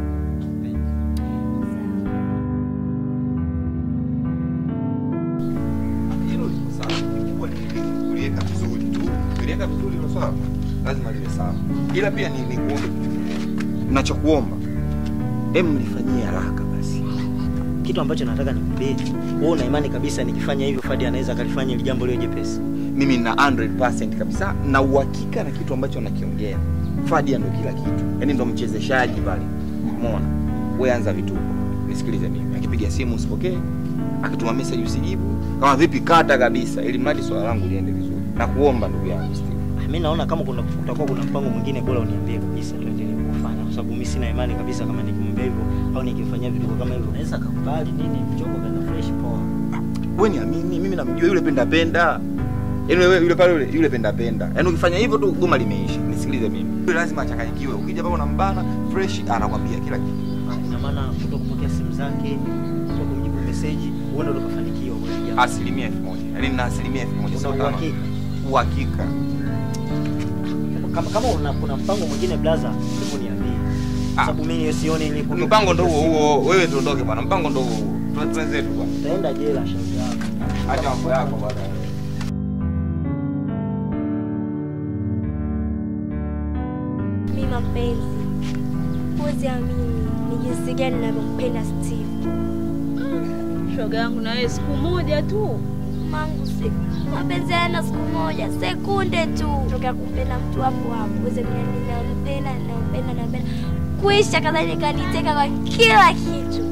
Hilo liko sawa. Kikubwa ni kuliweka vizuri tu. Kuliweka vizuri hilo swala lazima liwe sawa. Ila pia ni ni kuombe kitu kimoja. Ninachokuomba, hem mlifanyie haraka basi. Kitu ambacho nataka nikwambie, wewe una imani kabisa nikifanya hivyo Fadi anaweza akalifanya ili jambo liwe jepesi? Mimi na 100% kabisa na uhakika na kitu ambacho nakiongea. Fadia ndo kila kitu. Yaani ndo mchezeshaji pale. Umeona? Wewe anza vituko. Nisikilize mimi. Akipiga simu usipokee. Akituma message usijibu. Kama vipi kata kabisa ili mradi swala langu liende vizuri. Nakuomba ndugu yangu Steve. Ah, Mimi naona kama kuna kutakuwa kuna mpango mwingine bora uniambie kabisa tuendelee kufanya kwa sababu mimi sina imani kabisa kama nikimwambia hivyo au nikimfanyia vitu kama hivyo naweza akakubali nini mchongo kana fresh poa. Wewe niamini, mimi namjua yule penda penda. Yaani wewe yule pale yule yule penda penda. Yaani ukifanya hivyo tu goma limeisha. Nisikilize mimi. Yule lazima achanganyikiwe. Ukija pale unambana fresh anakwambia kila kitu. Ah, Ina maana kuto kupokea simu zake, kuto kumjibu message, huenda ndo kafanikiwa kwa hili jambo. Asilimia elfu moja. Yaani nina asilimia elfu moja. Una Sio tano. uhakika? Uhakika. Kama kama una kuna mpango mwingine blaza, hebu niambie. Kwa Ah. sababu mimi sioni ili kuto- Mpango ndo huo huo. Wewe tuondoke bwana. Mpango ndo huo huo. Tuwe- Twenzetu bwana. Utaenda jela shauri yako. Acha mambo yako bwana. Mi mapenzi, huwezi amini ni jinsi gani navyompenda Steve. Shoga yangu na wewe siku moja tu. Mangu si mapenzi hayana siku moja, sekunde tu toka kumpenda mtu hapo hapo, uweze kuniambia nampenda, nampenda, nampenda, kuisha kadhalika niteka kwa kila kitu.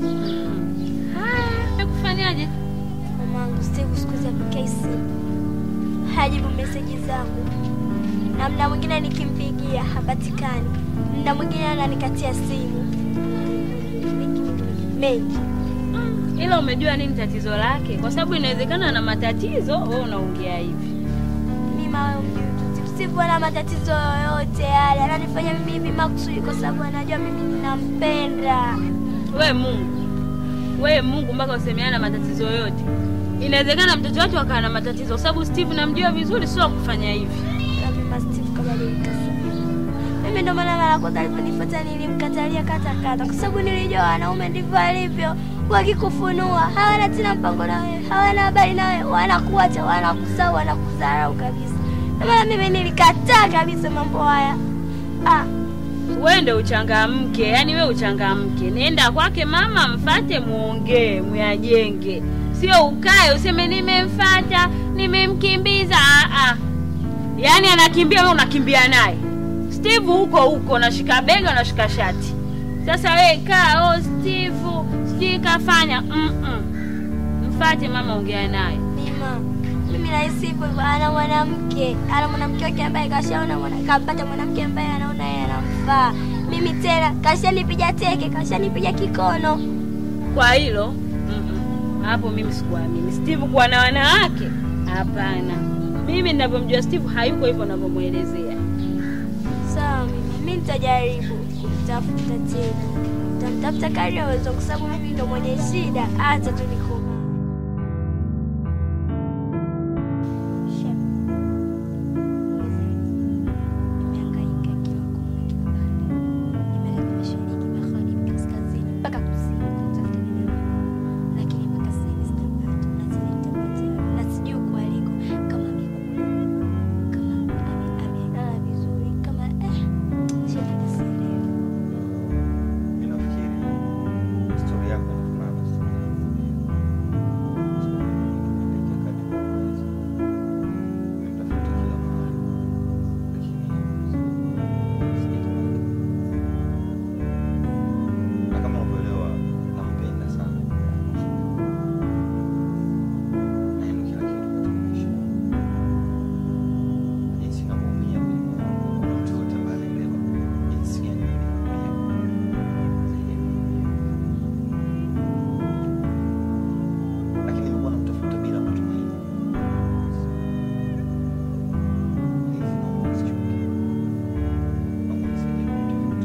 Haya, kufanyaje? Mamangu Steve siku hizi apokei simu, hajibu meseji zangu, na mda mwingine nikimpigia hapatikani, mda mwingine ananikatia simu mengi. Ila umejua nini tatizo lake? Kwa sababu inawezekana na matatizo, wewe unaongea hivi. Mima wewe mjui tu, Steve ana matatizo yoyote yale, ananifanya mimi hivi makusudi kwa sababu anajua mimi ninampenda. We Mungu, we Mungu, mpaka usemeana matatizo yote. Inawezekana mtoto wake akawa na matatizo, kwa sababu Steve namjua vizuri, sio kufanya hivi. Na mimi Steve kabadilika sana. Mimi ndo maana mara ya kwanza aliponifuata nilimkatalia kata kata, kwa sababu nilijua wanaume ndivyo alivyo, wakikufunua hawana tena mpango na wewe, hawana habari na wewe, wanakuacha, wanakusahau, wanakudharau kabisa. Na maana mimi nilikataa kabisa mambo haya. Ah, We ndo uchangamke, yani we uchangamke, nenda kwake mama, mfate, muongee, muyajenge, sio ukae useme nimemfata, nimemkimbiza. Ah, ah. Yaani anakimbia, we unakimbia naye. Steve huko huko, unashika bega, unashika shati. Sasa we kaa, oh Steve sijui kafanya mm -mm. Mfate mama, ongea naye. Mima, mimi nahisi hivyo hivyo, ana mwanamke, ana mwanamke wake ambaye kashaona mwana, kampata mwanamke ambaye anaona yeye anamfaa. Mimi tena kashanipiga teke, kashanipiga kikono. Kwa hilo mm-mm. hapo mimi sikuamini Steve kuwa na wanawake, hapana. Mimi ninavyomjua Steve hayuko hivyo ninavyomwelezea. Sawa mimi, mimi nitajaribu kumtafuta tena. Nitamtafuta kadri aweza, kwa sababu mimi ndo mwenye shida. Acha tu nikome. Nimehangaika kila kona, kila pande. Nimeenda mashariki, magharibi, kaskazini, mpaka kusini kumtafuta dada yangu. Lakini mpaka sasa hivi sitampata. Na sijui nitampatia wapi. Na sijui uko aliko, kama amekula, kama ame- amelala vizuri, kama eh, shida sielewi. Mimi nafikiri story yako inafanana na story yangu. Nimepeleka kadi kwa mwenyezi. Nimemtafuta kila mahali. Lakini sijapata. Na kama unavyoelewa nampenda sana. Na yeye ndo kila kitu katika maisha yangu. Na jinsi ninavyoumia kwenye moyo wangu, hakuna mtu yoyote ambaye anaelewa jinsi gani nilivyoumia. lakini nimekuwa namtafuta bila matumaini. Hivi naomba usichoke. Naomba unisaidie kumtafuta.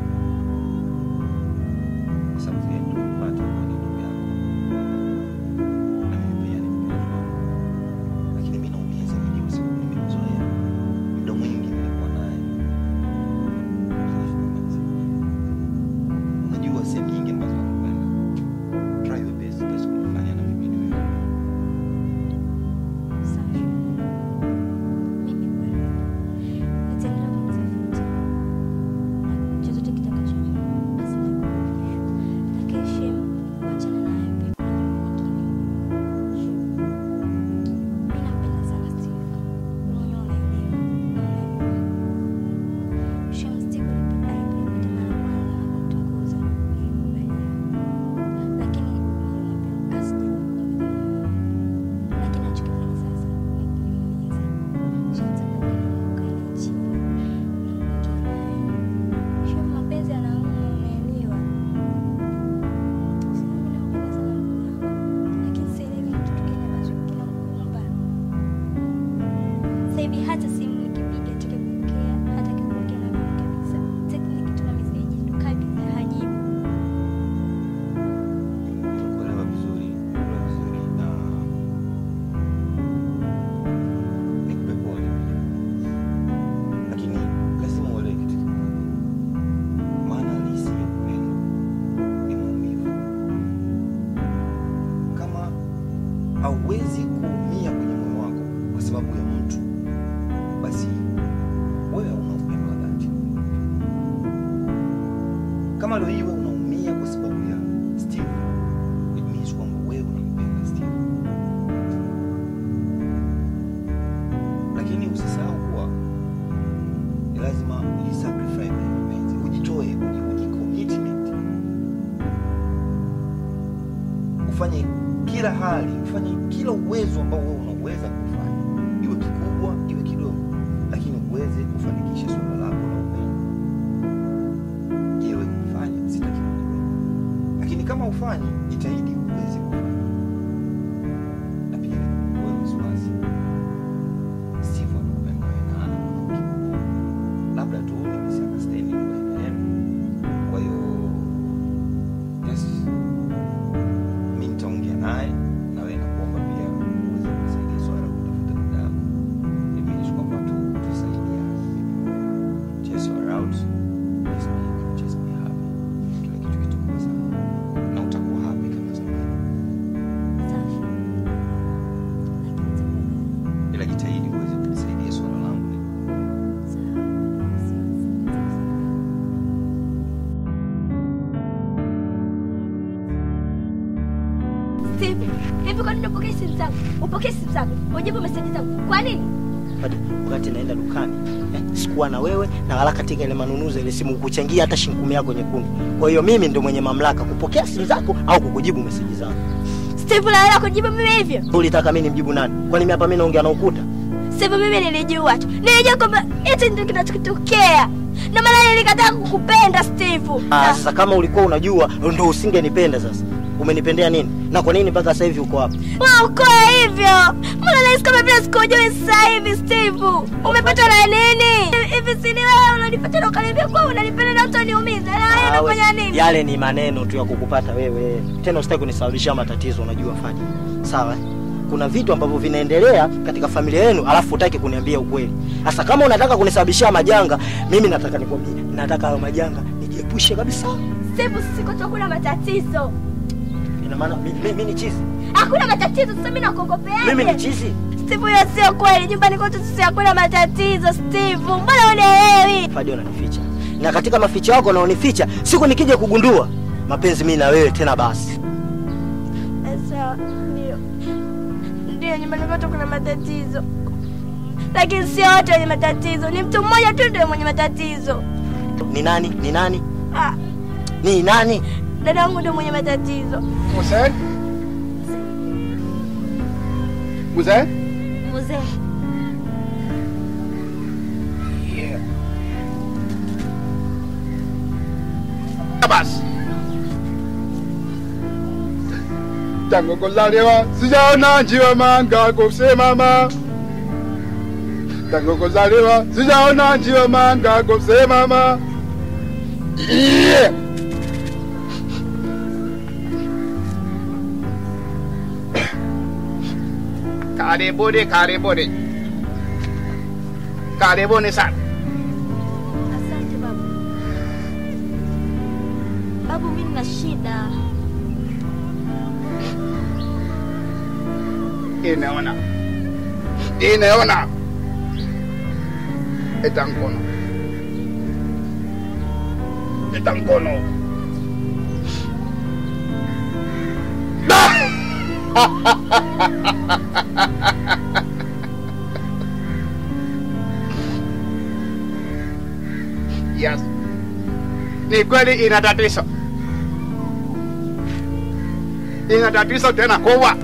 Kwa sababu yeye ndo mpata kwa ni ndugu yako. Na mimi pia ni mpenzi wako. Lakini mimi naumia zaidi kwa sababu nimemzoea. Muda mwingi nilikuwa naye. Unajua sehemu nyingi ambazo nakwenda try your best basi kunifanya na mimi niwe Safi. Mimi kweli. Nitaendelea kumtafuta. Na chochote kitakachoja, basi nitakujulisha. Lakini Shem, wachana naye pia kuna jambo lingine. Shem, mimi nampenda sana Steve. Wewe mwenyewe unaelewa. Unaelewa. Shem, Steve alipo- aliponipata mara ya kwanza na kunitongoza, nilikubaliana. Lakini nilimwambia asije lakini anachokifanya sasa ni kuniumiza. Shamtaka ukaenda chini naongea naye. Shem, mapenzi yanauma, unaelewa. Sema mimi nampenda sana mume wako, lakini sielewi ni kitu gani ambacho kinamkumba. Sasa hivi hata simu nikipiga hataki kupokea, hataki kuongea na mimi kabisa. Hataki nikituma meseji ndo kabisa hajibu. kuelewa vizuri kuelewa vizuri na nikupe pole pia lakini lazima uelewe kitu kimoja maana halisi ya upendo ni maumivu kama hauwezi kuumia kwenye moyo wako kwa sababu ya mtu basi wewe hauna upendo wa dhati kama leo hii wewe unaumia kwa sababu ya Steve it means kwamba wewe unampenda Steve. Lakini usisahau kuwa ni lazima ujisacrifice kwenye mapenzi, ujitoe, uji- ujicommitment, ufanye kila hali, ufanye kila uwezo ambao wewe unaweza kufanya, iwe kikubwa iwe kidogo, lakini uweze kufanikisha suala lako la upendo. Je, wewe umefanya? Sitaki kujua lakini kama ufanyi jitahidi uweze kufanya na pia wewe wasiwasi steve anakupenda wewe na hana mwanamke labda tu ni misunderstanding baina yenu kwa hiyo yes mi nitaongea naye na wewe nakuomba pia uweze kusaidia swala la kutafuta dada yako imaanisha kwamba tu tusaidiane chase her out just be, just be happy kila kitu kitakuwa sawa na utakuwa happy kama zamani Safi. Lakini tafadhali. ila jitahidi uweze kunisaidia swala langu ni Sawa. Wasiwasi. Steve, hivi kwa nini upokee simu zangu? Upokee simu zangu. Ujibu meseji zangu. Kwa nini? Hadi wakati naenda dukani eh, sikuwa na wewe na wala katika ile manunuzi ile simu kuchangia hata shilingi kumi yako nyekundu. Kwa hiyo mimi ndo mwenye mamlaka kupokea simu zako au kukujibu meseji zangu. Steve, unaelewa kujibu mimi hivyo? Ulitaka mimi nimjibu nani? Kwani mimi hapa mimi naongea na ukuta? Steve, mimi nilijua tu. Nilijua kwamba hichi ndio kinachotokea. Na maana nilikataa kukupenda Steve. Ah, sasa kama ulikuwa unajua ndo usingenipenda sasa. umenipendea nini na kwa nini mpaka sasa hivi uko hapa Ukoe hivyo. Mbona nahisi kama vile sikujui sasa hivi Steve? Umepata na nini? Hivi si ni wewe unanipata na ukaniambia kwa unanipenda na utaniumiza. Na wewe Ah, we- unafanya nini? yale ni maneno tu ya kukupata wewe tena usitaki kunisababishia matatizo unajua faji sawa eh? kuna vitu ambavyo vinaendelea katika familia yenu alafu hutaki kuniambia ukweli sasa kama unataka kunisababishia majanga mimi nataka nikwambie nataka hayo majanga nijiepushe kabisa Steve, sisi kwetu hakuna matatizo. ina maana mi- mi- mi ni chizi Hakuna matatizo, sasa mimi nakuogopeaje? mimi ni chizi Steve, hiyo sio kweli. Nyumbani kwetu sisi hakuna matatizo, Steve. Mbona unielewi? Fadi unanificha na katika maficho yako unaonificha siku nikija kugundua mapenzi mimi na wewe tena basi Sawa, ndio. Ndio, nyumbani kwetu kuna matatizo. Lakini sio wote wenye matatizo. Ni mtu mmoja tu ndio mwenye matatizo. ni nani ni nani Ah, ni nani dada yangu ndio mwenye matatizo. Mzee? Mzee? Mzee. Yeah. Basi. Tangu kuzaliwa sijaona njiwa manga kusimama. Tangu kuzaliwa sijaona njiwa manga kusimama. Yeah. Karibuni, karibuni, karibuni sana. Asante babu. Babu, mimi nina shida. Inaona, inaona, eta mkono, eta mkono. Yes. Ni kweli ina tatizo, ina tatizo tena kubwa.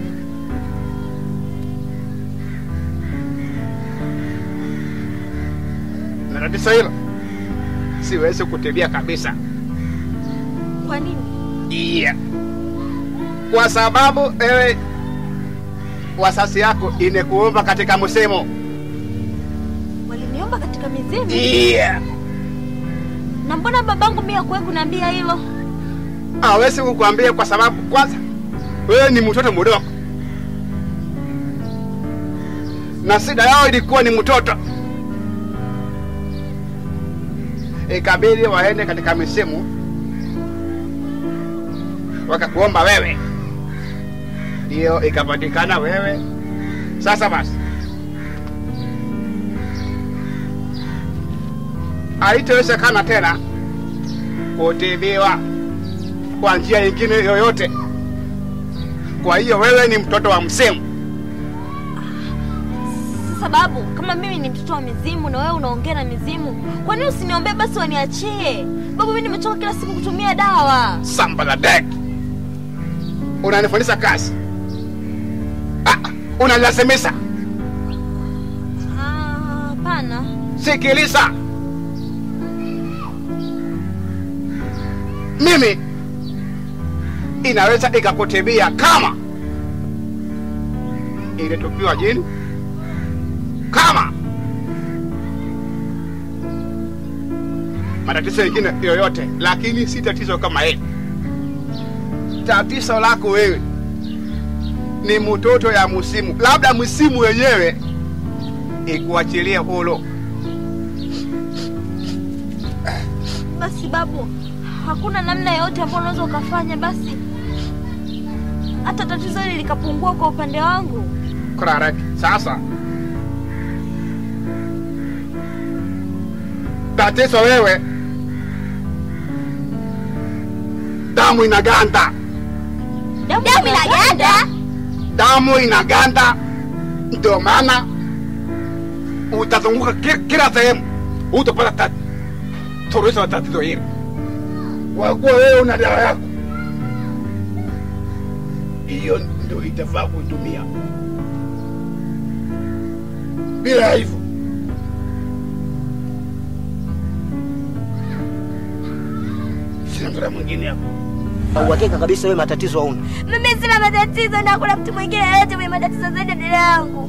Na tatizo hilo siwezi kutibia kabisa. Kwa nini? Yeah. Kwa sababu ewe wasasi yako inekuomba katika msemo. Waliniomba katika mizimu? Yeah. Na mbona babangu mimi hakuwahi kuniambia hilo? Hawezi kukwambia kwa sababu kwanza wewe ni mtoto mdogo, na shida yao ilikuwa ni mtoto. Ikabidi waende katika misimu, wakakuomba wewe, ndio ikapatikana wewe. Sasa basi, haitowezekana tena kutibiwa kwa njia nyingine yoyote. Kwa hiyo wewe ni mtoto wa msemu. Sasa babu, kama mimi ni mtoto wa mizimu na wewe unaongea na mizimu, kwa nini usiniombee basi waniachie? Babu, mimi nimechoka kila siku kutumia dawa. Samba la dek, unanifundisha kazi? Ah, unanilazimisha. Ah, Hapana. Sikiliza, mimi inaweza ikakutibia kama ilitupiwa jini, kama matatizo mengine yoyote, lakini si tatizo kama hili. Tatizo lako wewe ni mtoto ya msimu, labda msimu wenyewe ikuachilie huru. Basi babu, hakuna namna yoyote ambayo unaweza ukafanya basi hata tatizo hili likapungua kwa upande wangu. Correct. Sasa tatizo wewe, damu inaganda, Damu inaganda? damu inaganda, ndio maana utazunguka ki- kila sehemu, utapata tat- suluhisho la tatizo hili. Kwa kuwa wewe una dawa yako, hiyo ndio itafaa kuitumia. Bila hivyo sina mtoto mwingine hapo. na uhakika kabisa wewe matatizo hauna. Mimi sina matatizo na kuna mtu mwingine yeyote mwenye matatizo zaidi ya dada yangu.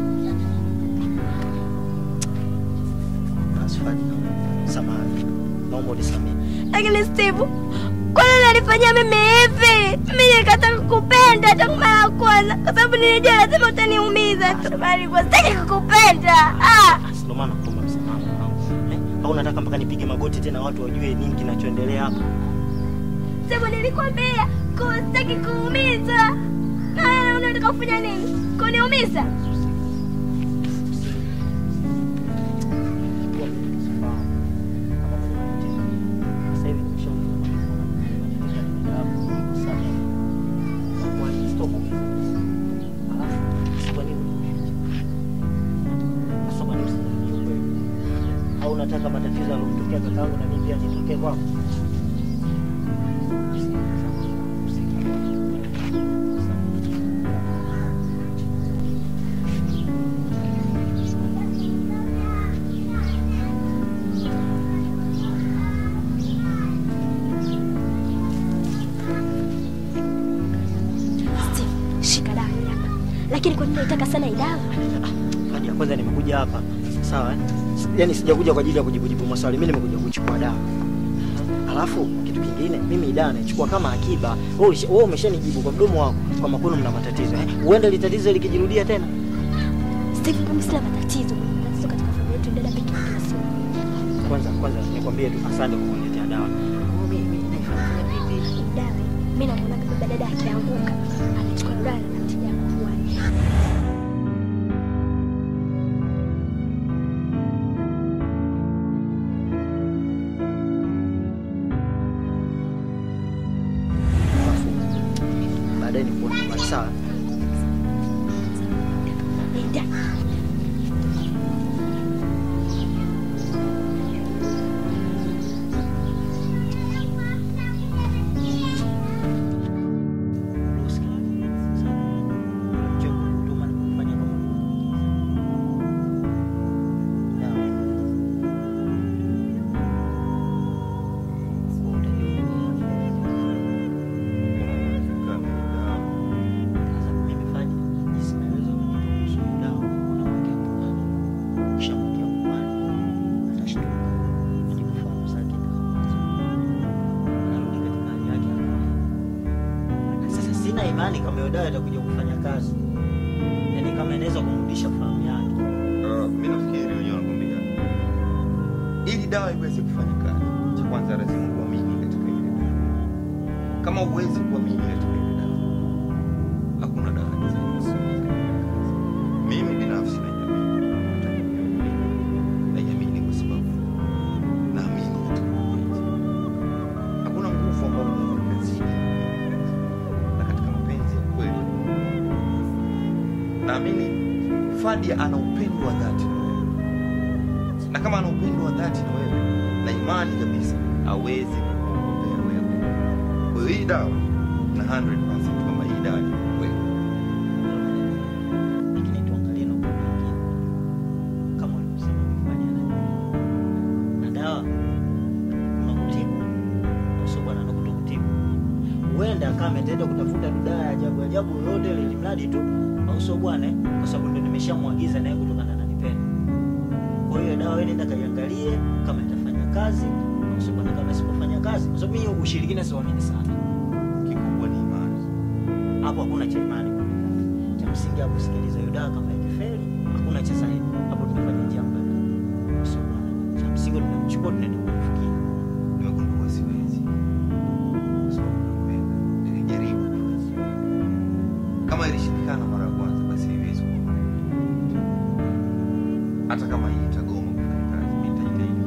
Basi Fadi, samahani, naomba unisamehe. Lakini Steve, kwa nini unanifanyia mimi hivi? Mimi nikataka kukupenda tangu mara ya kwanza, kwa sababu nilijua lazima utaniumiza tu, bali nilikuwa sitaki kukupenda. Ah, Basi ndio maana nakuomba msamaha mwanangu. Eh, au unataka mpaka nipige magoti tena watu wajue nini kinachoendelea hapa? Steve, nilikwambia kuwa sitaki kuumiza. Na wewe unataka kufanya nini? Kuniumiza? Sasa hivi au unataka matatizo yaliyotokea kakaangu na mimi pia nitokee kwako? Steve, shika dawa hii hapa. Lakini kwa nini unataka sana hii dawa? Hadi ya kwanza nimekuja hapa sawa, eh? yaani sijakuja kwa ajili ya kujibujibu maswali, mimi nimekuja kuchukua dawa. Alafu kitu kingine, mimi hii dawa naichukua kama akiba. Wewe ulisha- wewe umeshanijibu kwa mdomo wako kwamba kwenu mna matatizo eh? Huenda ile tatizo likijirudia tena. Steve, mimi sina matatizo. Matatizo katika familia yetu ni dada pekee yake na sio mimi. Kwanza kwanza nikwambie tu asante kwa kuniletea dawa. Oh, mimi mimi naifanya vipi? Dawa, mimi namuona baba dada akianguka. Anachukua dawa na kumtia kufuani. Alafu baadaye nikuone nyumbani sawa. Nenda. Sasa sina imani kama hiyo dawa itakuja kufanya kazi, yaani kama inaweza kumrudisha fahamu yake. Uh, mi nafikiri wenyewe wanakwambia ili dawa iweze kufanya kazi, cha kwanza lazima uamini katika ile dawa. Kama huwezi kuamini katika ile dawa, hakuna dawa inaweza Mimi binafsi najiamini, najiamini kwa sababu naamini katika mapenzi. Hakuna nguvu ambayo inaweza ikazidi na katika mapenzi ya kweli naamini Fadia ana upendo wa dhati na wewe, na kama ana upendo wa dhati na wewe, na imani kabisa hawezi kukuombea wewe. Kwa hiyo hii dawa na 100% kwamba hii dawa ni kweli. Lakini tuangalie na upande mwingine, kama walivyosema kufanya na dawa kuna kutibu na sio bwana na kutokutibu. Huenda kama ataenda kutafuta tu dawa ya ajabu ajabu yoyote ile, ili mradi tu au sio bwana, eh? kwa sababu ndio nimeshamwagiza naye kutokana na nipenda. Kwa hiyo dawa ile nenda kaiangalie kama itafanya kazi au sio bwana, kama isipofanya kazi, kwa sababu mimi ushirikina siamini sana. Kikubwa ni imani. Hapo hakuna cha imani kwa dawa. Cha msingi hapo sikiliza hiyo dawa kama ikifeli, hakuna cha zaidi. Hapo tunafanya njia mbadala. Sio bwana. Cha msingi tunamchukua tunaenda kumfikia. Nimegundua siwezi, kwa sababu nampenda. Nilijaribu kama ilishindikana mara ya kwanza, basi haiwezi kuwa mara ya pili. Hata kama hii itagoma kufanya kazi, mimi nitajitahidi.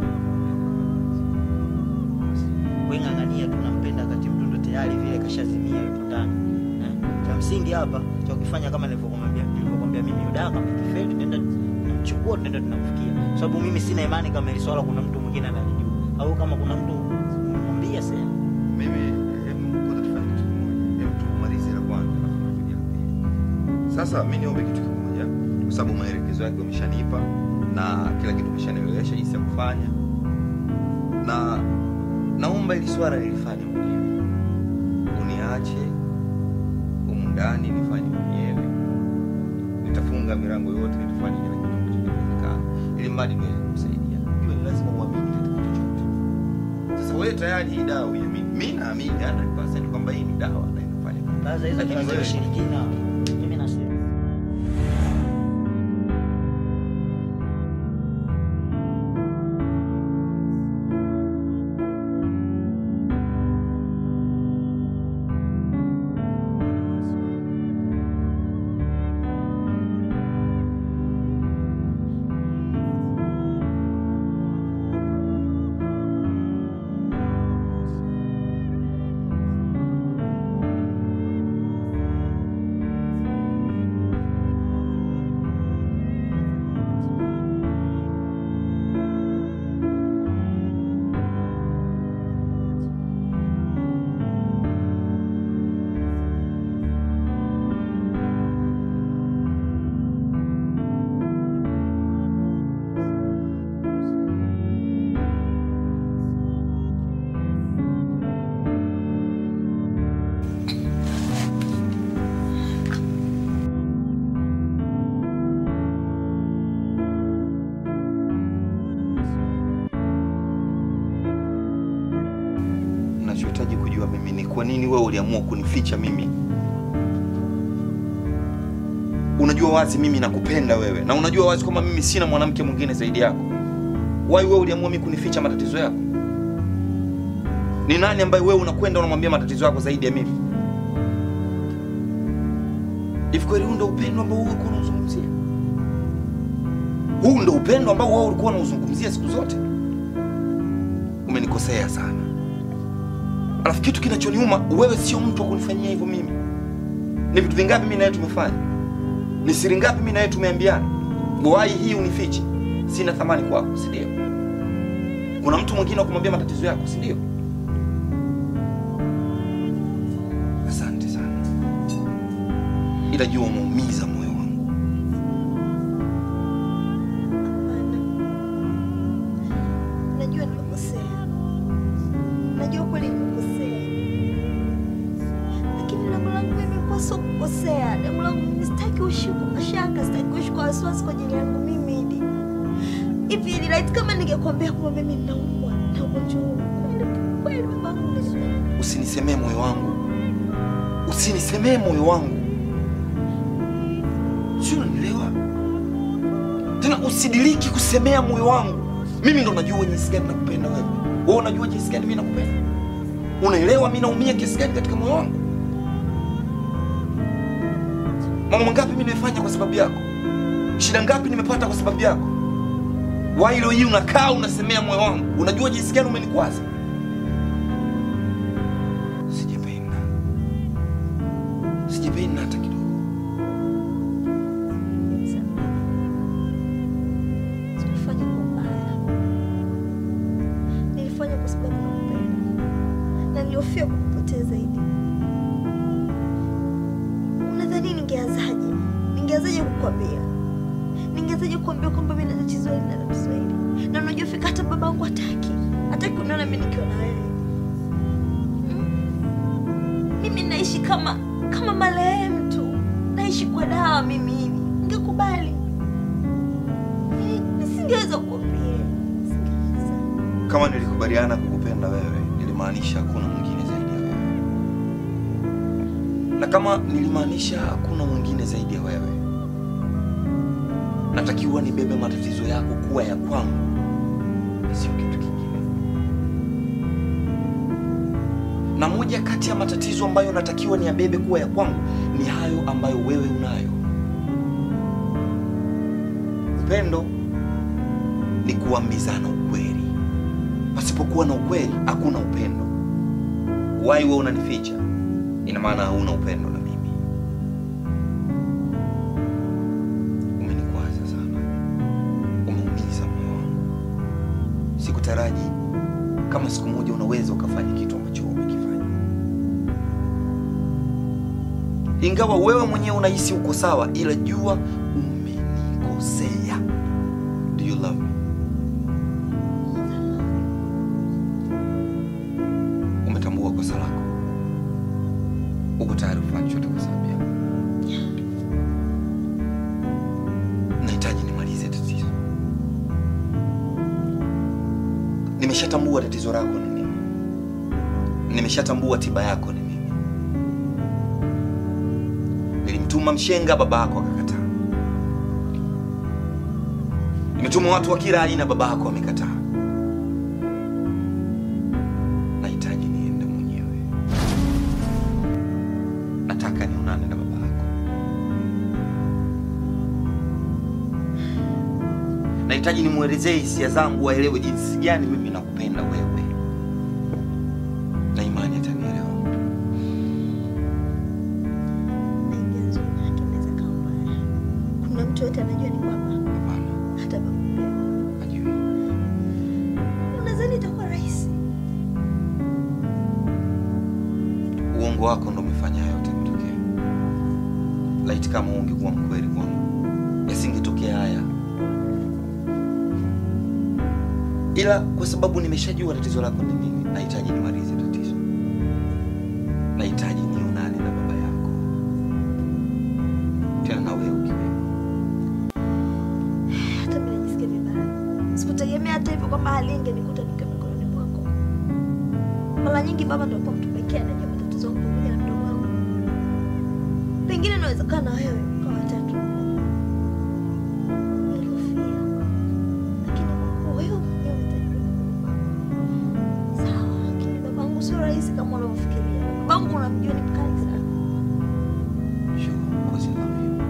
Wewe ng'ang'ania tunampenda wakati mtu ndo tayari vile kashazimia yupo ndani. Eh? Cha msingi hapa cha kufanya kama nilivyokuambia nilivyokuambia mimi hiyo dawa kama ikifeli tunaenda tunamchukua tunaenda tunamfikia. Kwa sababu mimi sina imani kama hili swala kuna mtu mwingine analijua au kama kuna mtu mwambie sema. Mimi hebu kwanza tufanye kitu kimoja, hebu tumalize la kwanza alafu tunakuja la pili. Sasa mimi niombe kitu kimoja, kwa sababu maelekezo yake umeshanipa na kila kitu umeshanielewesha jinsi ya kufanya, na naomba ili swala nilifanye mwenyewe. uniache humu ndani nifanye mwenyewe. Nitafunga milango yote, nitafanya kila kitu ambacho kinawezekana, ili mradi niweze kumsaidia. Iwe ni lazima uamini katika chochote. Sasa wewe tayari hii dawa uiamini, mimi naamini 100% kwamba hii ni dawa na inafanya kazi. Blaza, hizo Lakini dawa za wewe- kishirikina. Mimi nasema. Nachohitaji kujua mimi ni kwa nini wewe uliamua kunificha mimi. Unajua wazi mimi nakupenda wewe, na unajua wazi kwamba mimi sina mwanamke mwingine zaidi yako. Wai wewe uliamua mimi kunificha matatizo yako? Ni nani ambaye wewe unakwenda unamwambia matatizo yako zaidi ya mimi? Hivi kweli huu ndo upendo ambao wewe ulikuwa unauzungumzia? Huu ndo upendo ambao wewe ulikuwa unauzungumzia siku zote? Umenikosea sana. Alafu kitu kinachoniuma, wewe sio mtu wa kunifanyia hivyo mimi. Ni vitu vingapi mimi na wewe tumefanya? Ni siri ngapi mimi na wewe tumeambiana? Wai hii unifiche, sina thamani kwako, si ndio? Kuna mtu mwingine wa kumwambia matatizo yako, si ndio? Asante sana, ila jua umeumiza moyo wangu. Najua nimekosea, najua kweli nimekosea, lakini lengo langu mimi kwa sio kukosea. Lengo langu mimi sitaki uishi kwa mashaka, sitaki uishi kwa wasiwasi kwa ajili yangu mimi. Idi hivi Idi, laiti kama ningekwambia kwamba mimi ninaumwa na ugonjwa huu, kweli kweli babangu ungeniamini? Usinisemee moyo wangu, usinisemee moyo wangu, sio? Unanielewa? Tena usidiriki kusemea moyo wangu. Mimi ndo najua jinsi gani nakupenda wewe. Wewe unajua jinsi gani mimi nakupenda. Unaelewa mimi naumia kiasi gani katika moyo wangu. Mambo mangapi mimi nimefanya kwa sababu yako? Shida ngapi nimepata kwa sababu yako? Why leo hii unakaa unasemea moyo wangu? Unajua jinsi gani umenikwaza? Sijapenda, sijapenda hata kidogo. Sikufanya kwa ubaya, nilifanya kwa sababu nakupenda na nilihofia kukupoteza Idi. Unadhani ningeanzaje? Ningeanzaje kukwambia? Ningeanzaje kukwambia kwamba mimi na tatizo hili na tatizo hili? Na unajua fika hata babangu hataki, hataki kuniona mimi nikiwa na wewe. Hmm? Mimi naishi kama kama marehemu tu, naishi kwa dawa mimi hivi. Ningekubali nisingeweza kukwambia. Kama nilikubaliana kukupenda wewe, nilimaanisha hakuna mwingine zaidi ya wewe, na kama nilimaanisha hakuna mwingine zaidi ya wewe, natakiwa nibebe matatizo yako kuwa ya kwangu, na sio kitu kingine. Na moja kati ya matatizo ambayo natakiwa niyabebe kuwa ya kwangu ni hayo ambayo wewe unayo. Upendo ni kuambizana ukweli. Pasipokuwa na ukweli hakuna upendo. Wai wewe unanificha, ina maana hauna upendo na mimi. Umenikwaza sana, umeumiza moyo wangu. Sikutaraji kama siku moja unaweza ukafanya kitu ambacho umekifanya, ingawa wewe mwenyewe unahisi uko sawa, ila jua umenikosea. Do you love me? Umetambua kosa lako. nimeshatambua tatizo lako ni nini, nimeshatambua tiba yako ni nini. Nilimtuma mshenga, baba yako akakataa. Nimetuma watu wa kila aina, baba yako amekataa. Nahitaji niende mwenyewe, nataka nionane na baba yako. Nahitaji nimwelezee hisia zangu, waelewe jinsi gani mimi nakupenda wewe, na imani atanielewa. Kuna mtu yote anajua ni baba? Hata baba Hajui. unadhani itakuwa rahisi? Uongo wako ndo umefanya haya yote kutokea. Laiti kama ungekuwa mkweli kwangu, yasingetokea haya, ila kwa sababu nimeshajua tatizo lako ni nini, nahitaji nimalize tatizo. Nahitaji nionane na baba yako, tena na wewe ukiwepo. Hata mimi najisikia vibaya. Sikutegemea hata hivyo kwamba hali ingenikuta nikiwa mikononi mwako. Mara nyingi baba ndio alikuwa mtu pekee anajua matatizo yangu pamoja na mdogo wangu. Pengine inawezekana wewe kwa watatu. Nilihofia. Lakini kwa kuwa wewe mwenyewe utajua. Sawa, lakini babangu sio rahisi kama unavyofikiria. Babangu unamjua ni mkali sana. Sure, of course I love you.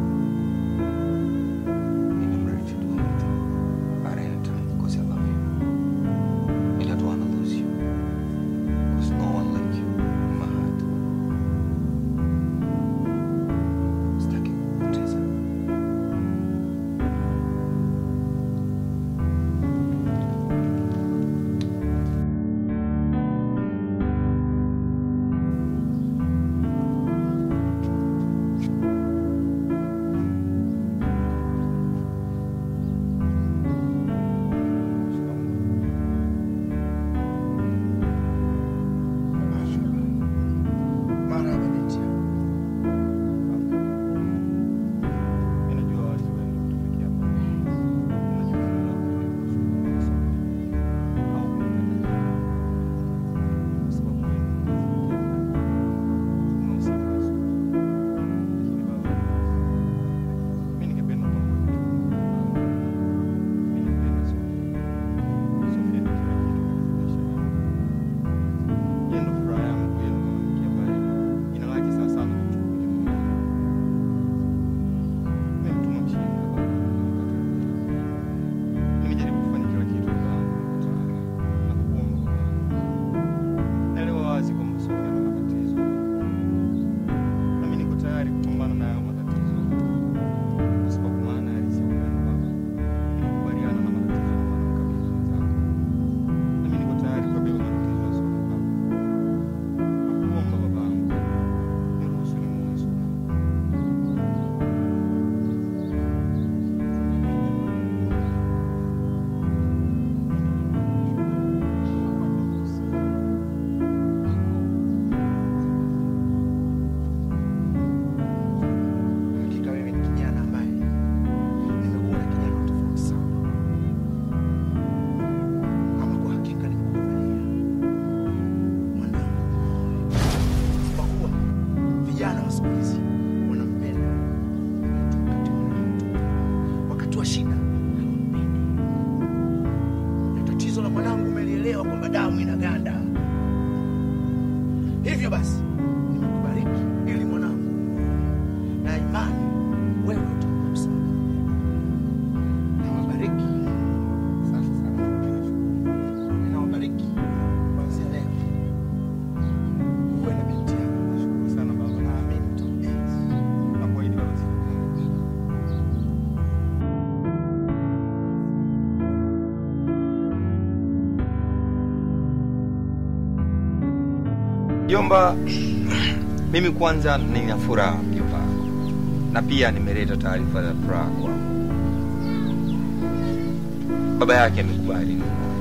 And I'm ready to do anything at any time because I love you. And I don't want to lose you. Because no one like you in my heart. Sitaki kukupoteza. Marhaba binti yangu. Hakika wewe ni kijana ambaye nimekuona kijana wa tofauti sana. Ama kwa hakika nimekuangalia mwanangu moyo. Kwa kuwa vijana wa siku hizi wanampenda mtu wakati wa raha tu. wakati wa shida hawampendi. Na tatizo la mwanangu umelielewa kwamba damu inaganda. Hivyo basi nimekubariki ili mwanangu na imani wewe utakuwa msaada. Nawabariki. Asante sana. Nawabariki kuanzia leo. Uwe na binti yangu. Nashukuru sana baba. Naamini utampenzi. Nakuahidi baba sitakuangusha. Mjomba, mimi kwanza nina furaha mjomba wako, na pia nimeleta taarifa za furaha kwangu. Baba yake amekubali.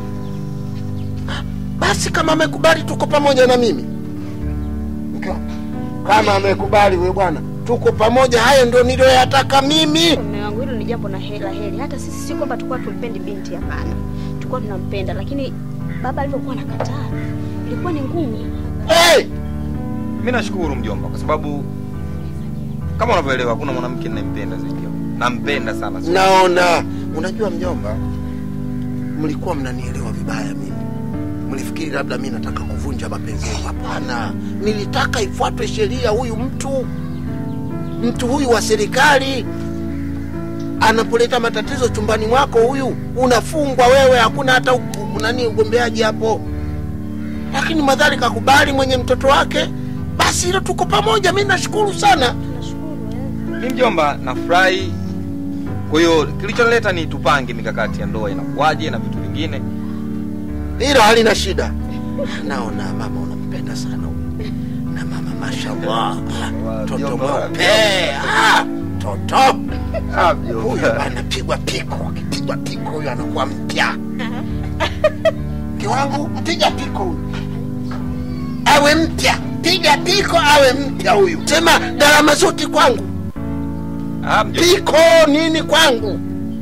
Basi kama amekubali, tuko pamoja na mimi. Mke wangu, Kama amekubali we bwana, tuko pamoja. Hayo ndio niliyoyataka mimi. Mume wangu, hilo ni jambo na hela heri. Hata sisi si kwamba tulikuwa tumpendi binti, hapana, tulikuwa tunampenda, lakini baba alivyokuwa nakataa ilikuwa ni ngumu. Hey! Mimi nashukuru mjomba, kwa sababu kama unavyoelewa, hakuna mwanamke ninayempenda zaidi yako. Nampenda sana. Naona unajua mjomba, mlikuwa mnanielewa vibaya mimi. Mlifikiri labda mi nataka kuvunja mapenzi yenu. Hapana, nilitaka ifuatwe sheria. Huyu mtu mtu huyu wa serikali anapoleta matatizo chumbani mwako, huyu unafungwa wewe, hakuna hata u- nani ugombeaji hapo. Lakini madhari kakubali mwenye mtoto wake, basi hilo tuko pamoja. Mi nashukuru sana. Mi mjomba, nafurahi. Kwa hiyo kilichonileta ni tupange mikakati ya ndoa inakuwaje na vitu vingine. hilo halina shida. Naona mama unampenda sana huyu. na mama mashallah, toto mweupe, Ah, toto huyu anapigwa piko, akipigwa piko huyu anakuwa mpya. Mke wangu, piga piko huyu awe mpya, piga piko awe mpya huyu. Sema gharama zote kwangu, piko nini kwangu.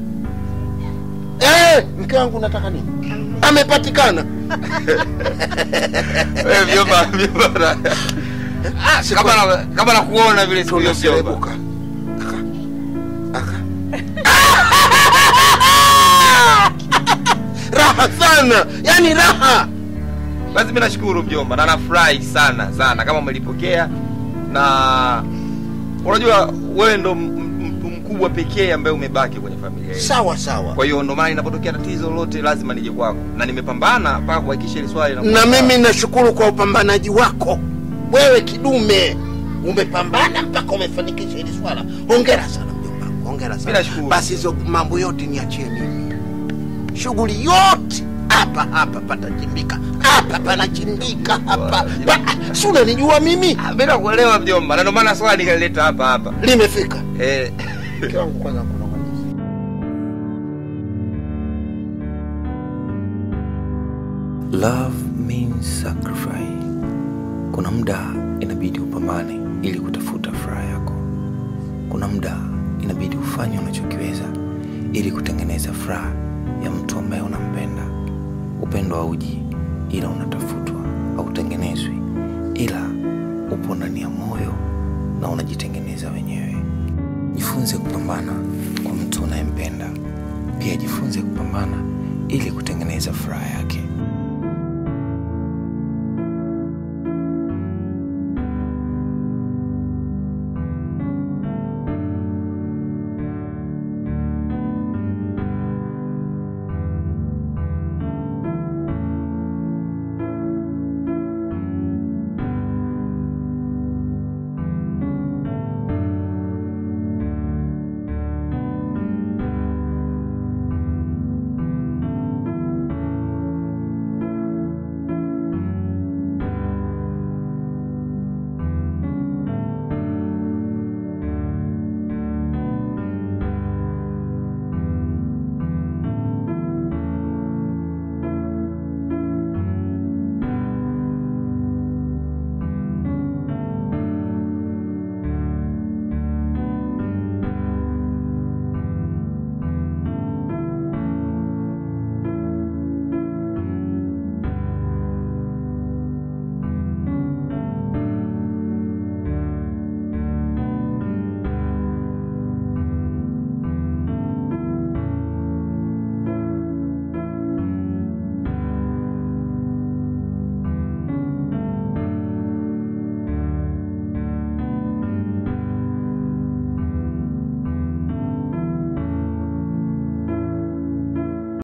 Eh, mke wangu nataka nini? Amepatikana. Wewe mjomba, mjomba. Kama na- kama nakuona vile siku hiyo mjomba. raha sana, yani raha. Basi mimi nashukuru mjomba na nafurahi sana sana kama umelipokea, na unajua wewe ndo m- m- mtu mkubwa pekee ambaye umebaki kwenye familia yetu. Sawa sawa. Kwa hiyo ndo maana inapotokea tatizo lolote lazima nije kwako, na nimepambana mpaka kuhakikisha hili swali Na linakuwa mimi nashukuru kwa upambanaji wako wewe, kidume, umepambana mpaka umefanikisha hili swala. Hongera sana mjomba, wangu, hongera sana. Basi hizo mambo yote niachie mimi, shughuli yote hapa hapa patachimbika, hapa panachimbika hapa pa, si unanijua mimi? Mimi nakuelewa mjomba, na ndo maana swali nikalileta hapa hapa. Limefika. Eh. Mke wangu kwanza kuna Love means sacrifice. Kuna muda inabidi upambane ili kutafuta furaha yako. Kuna muda inabidi ufanye unachokiweza ili kutengeneza furaha ya mtu ambaye unampenda. Upendo hauji ila unatafutwa, hautengenezwi ila upo ndani ya moyo na unajitengeneza wenyewe. Jifunze kupambana kwa mtu unayempenda, pia jifunze kupambana ili kutengeneza furaha yake.